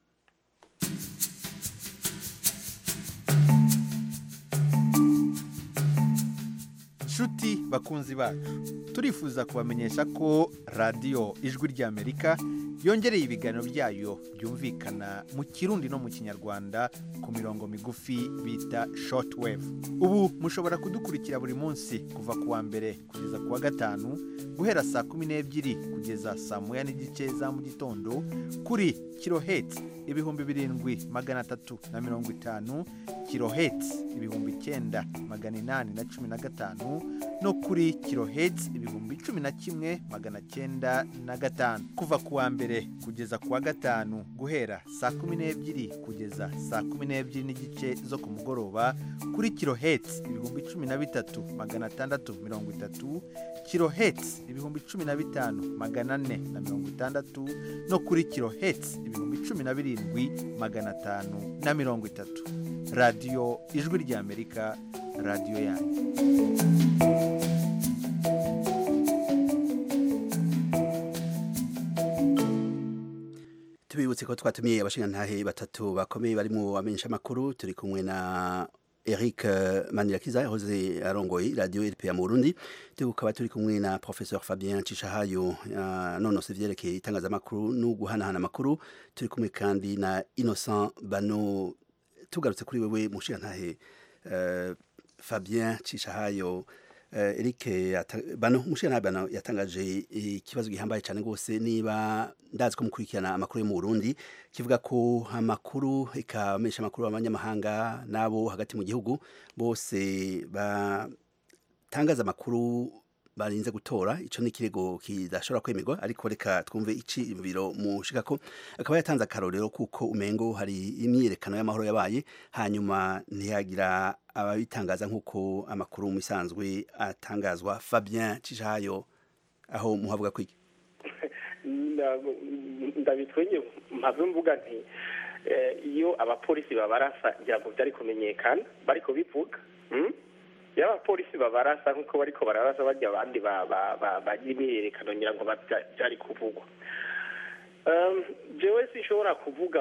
nshuti bakunzi bacu turifuza kubamenyesha ko radiyo ijwi ry'amerika yongereye ibiganiro byayo byumvikana mu kirundi no mu kinyarwanda ku mirongo migufi bita shortwave ubu mushobora kudukurikira buri munsi kuva ku wa mbere kugeza ku wa gatanu guhera saa kumi n'ebyiri kugeza saa moya n'igice za mu gitondo kuri kiloheti ibihumbi birindwi magana atatu na mirongo itanu kiloheti ibihumbi icyenda magana inani na cumi na gatanu no kuri kiloheti ibihumbi cumi na kimwe magana cyenda na gatanu kuva ku wa mbere kugeza ku wa gatanu guhera saa kumi n'ebyiri kugeza saa kumi n'ebyiri n'igice zo ku mugoroba kuri kiloheti ibihumbi cumi na bitatu magana atandatu mirongo itatu kiloheti ibihumbi cumi na bitanu magana ane na mirongo itandatu no kuri kiloheti ibihumbi cumi na birindwi magana atanu na mirongo itatu radiyo ijwi ry'amerika radiyo yanyu tubibutse ko twatumiye abashingantahe batatu bakomeye bari mu bamenyesha amakuru turi kumwe na Eric eh, Manirakiza yahoze arongoye radio RPA mu Burundi tukaba turi kumwe na professeur Fabien Cishahayo nonose vyerekeye itangazamakuru no guhanahana amakuru turi kumwe kandi na Innocent Bano tugarutse kuri wewe mushingantahe eh, Fabien Cishahayo Uh, Eric yata- bano mushingantahe bano yatangaje ikibazo gihambaye cyane rwose niba ndazi ko mukurikirana amakuru yo mu Burundi kivuga ko amakuru ikamenyesha amakuru abanyamahanga nabo hagati mu gihugu bose batangaza amakuru barinze gutora ico ni ikirego kidashobora kwemerwa ariko reka twumve iciyumviro mushika ko akaba yatanze akarorero kuko umengo hari imyiyerekano y'amahoro yabaye hanyuma ntiyagira ababitangaza nk'uko amakuru mu isanzwe atangazwa Fabien Cishayo aho muhavuga kwiki ndabitwenye mpave mvuga nti iyo abapolisi babarasa ngira ngo byari kumenyekana bari kubivuga iyo abapolisi babarasa nk'uko bariko bararasa bajya abandi bagira imyiyerekano ngira ngo byari kuvugwa jewe sinshobora kuvuga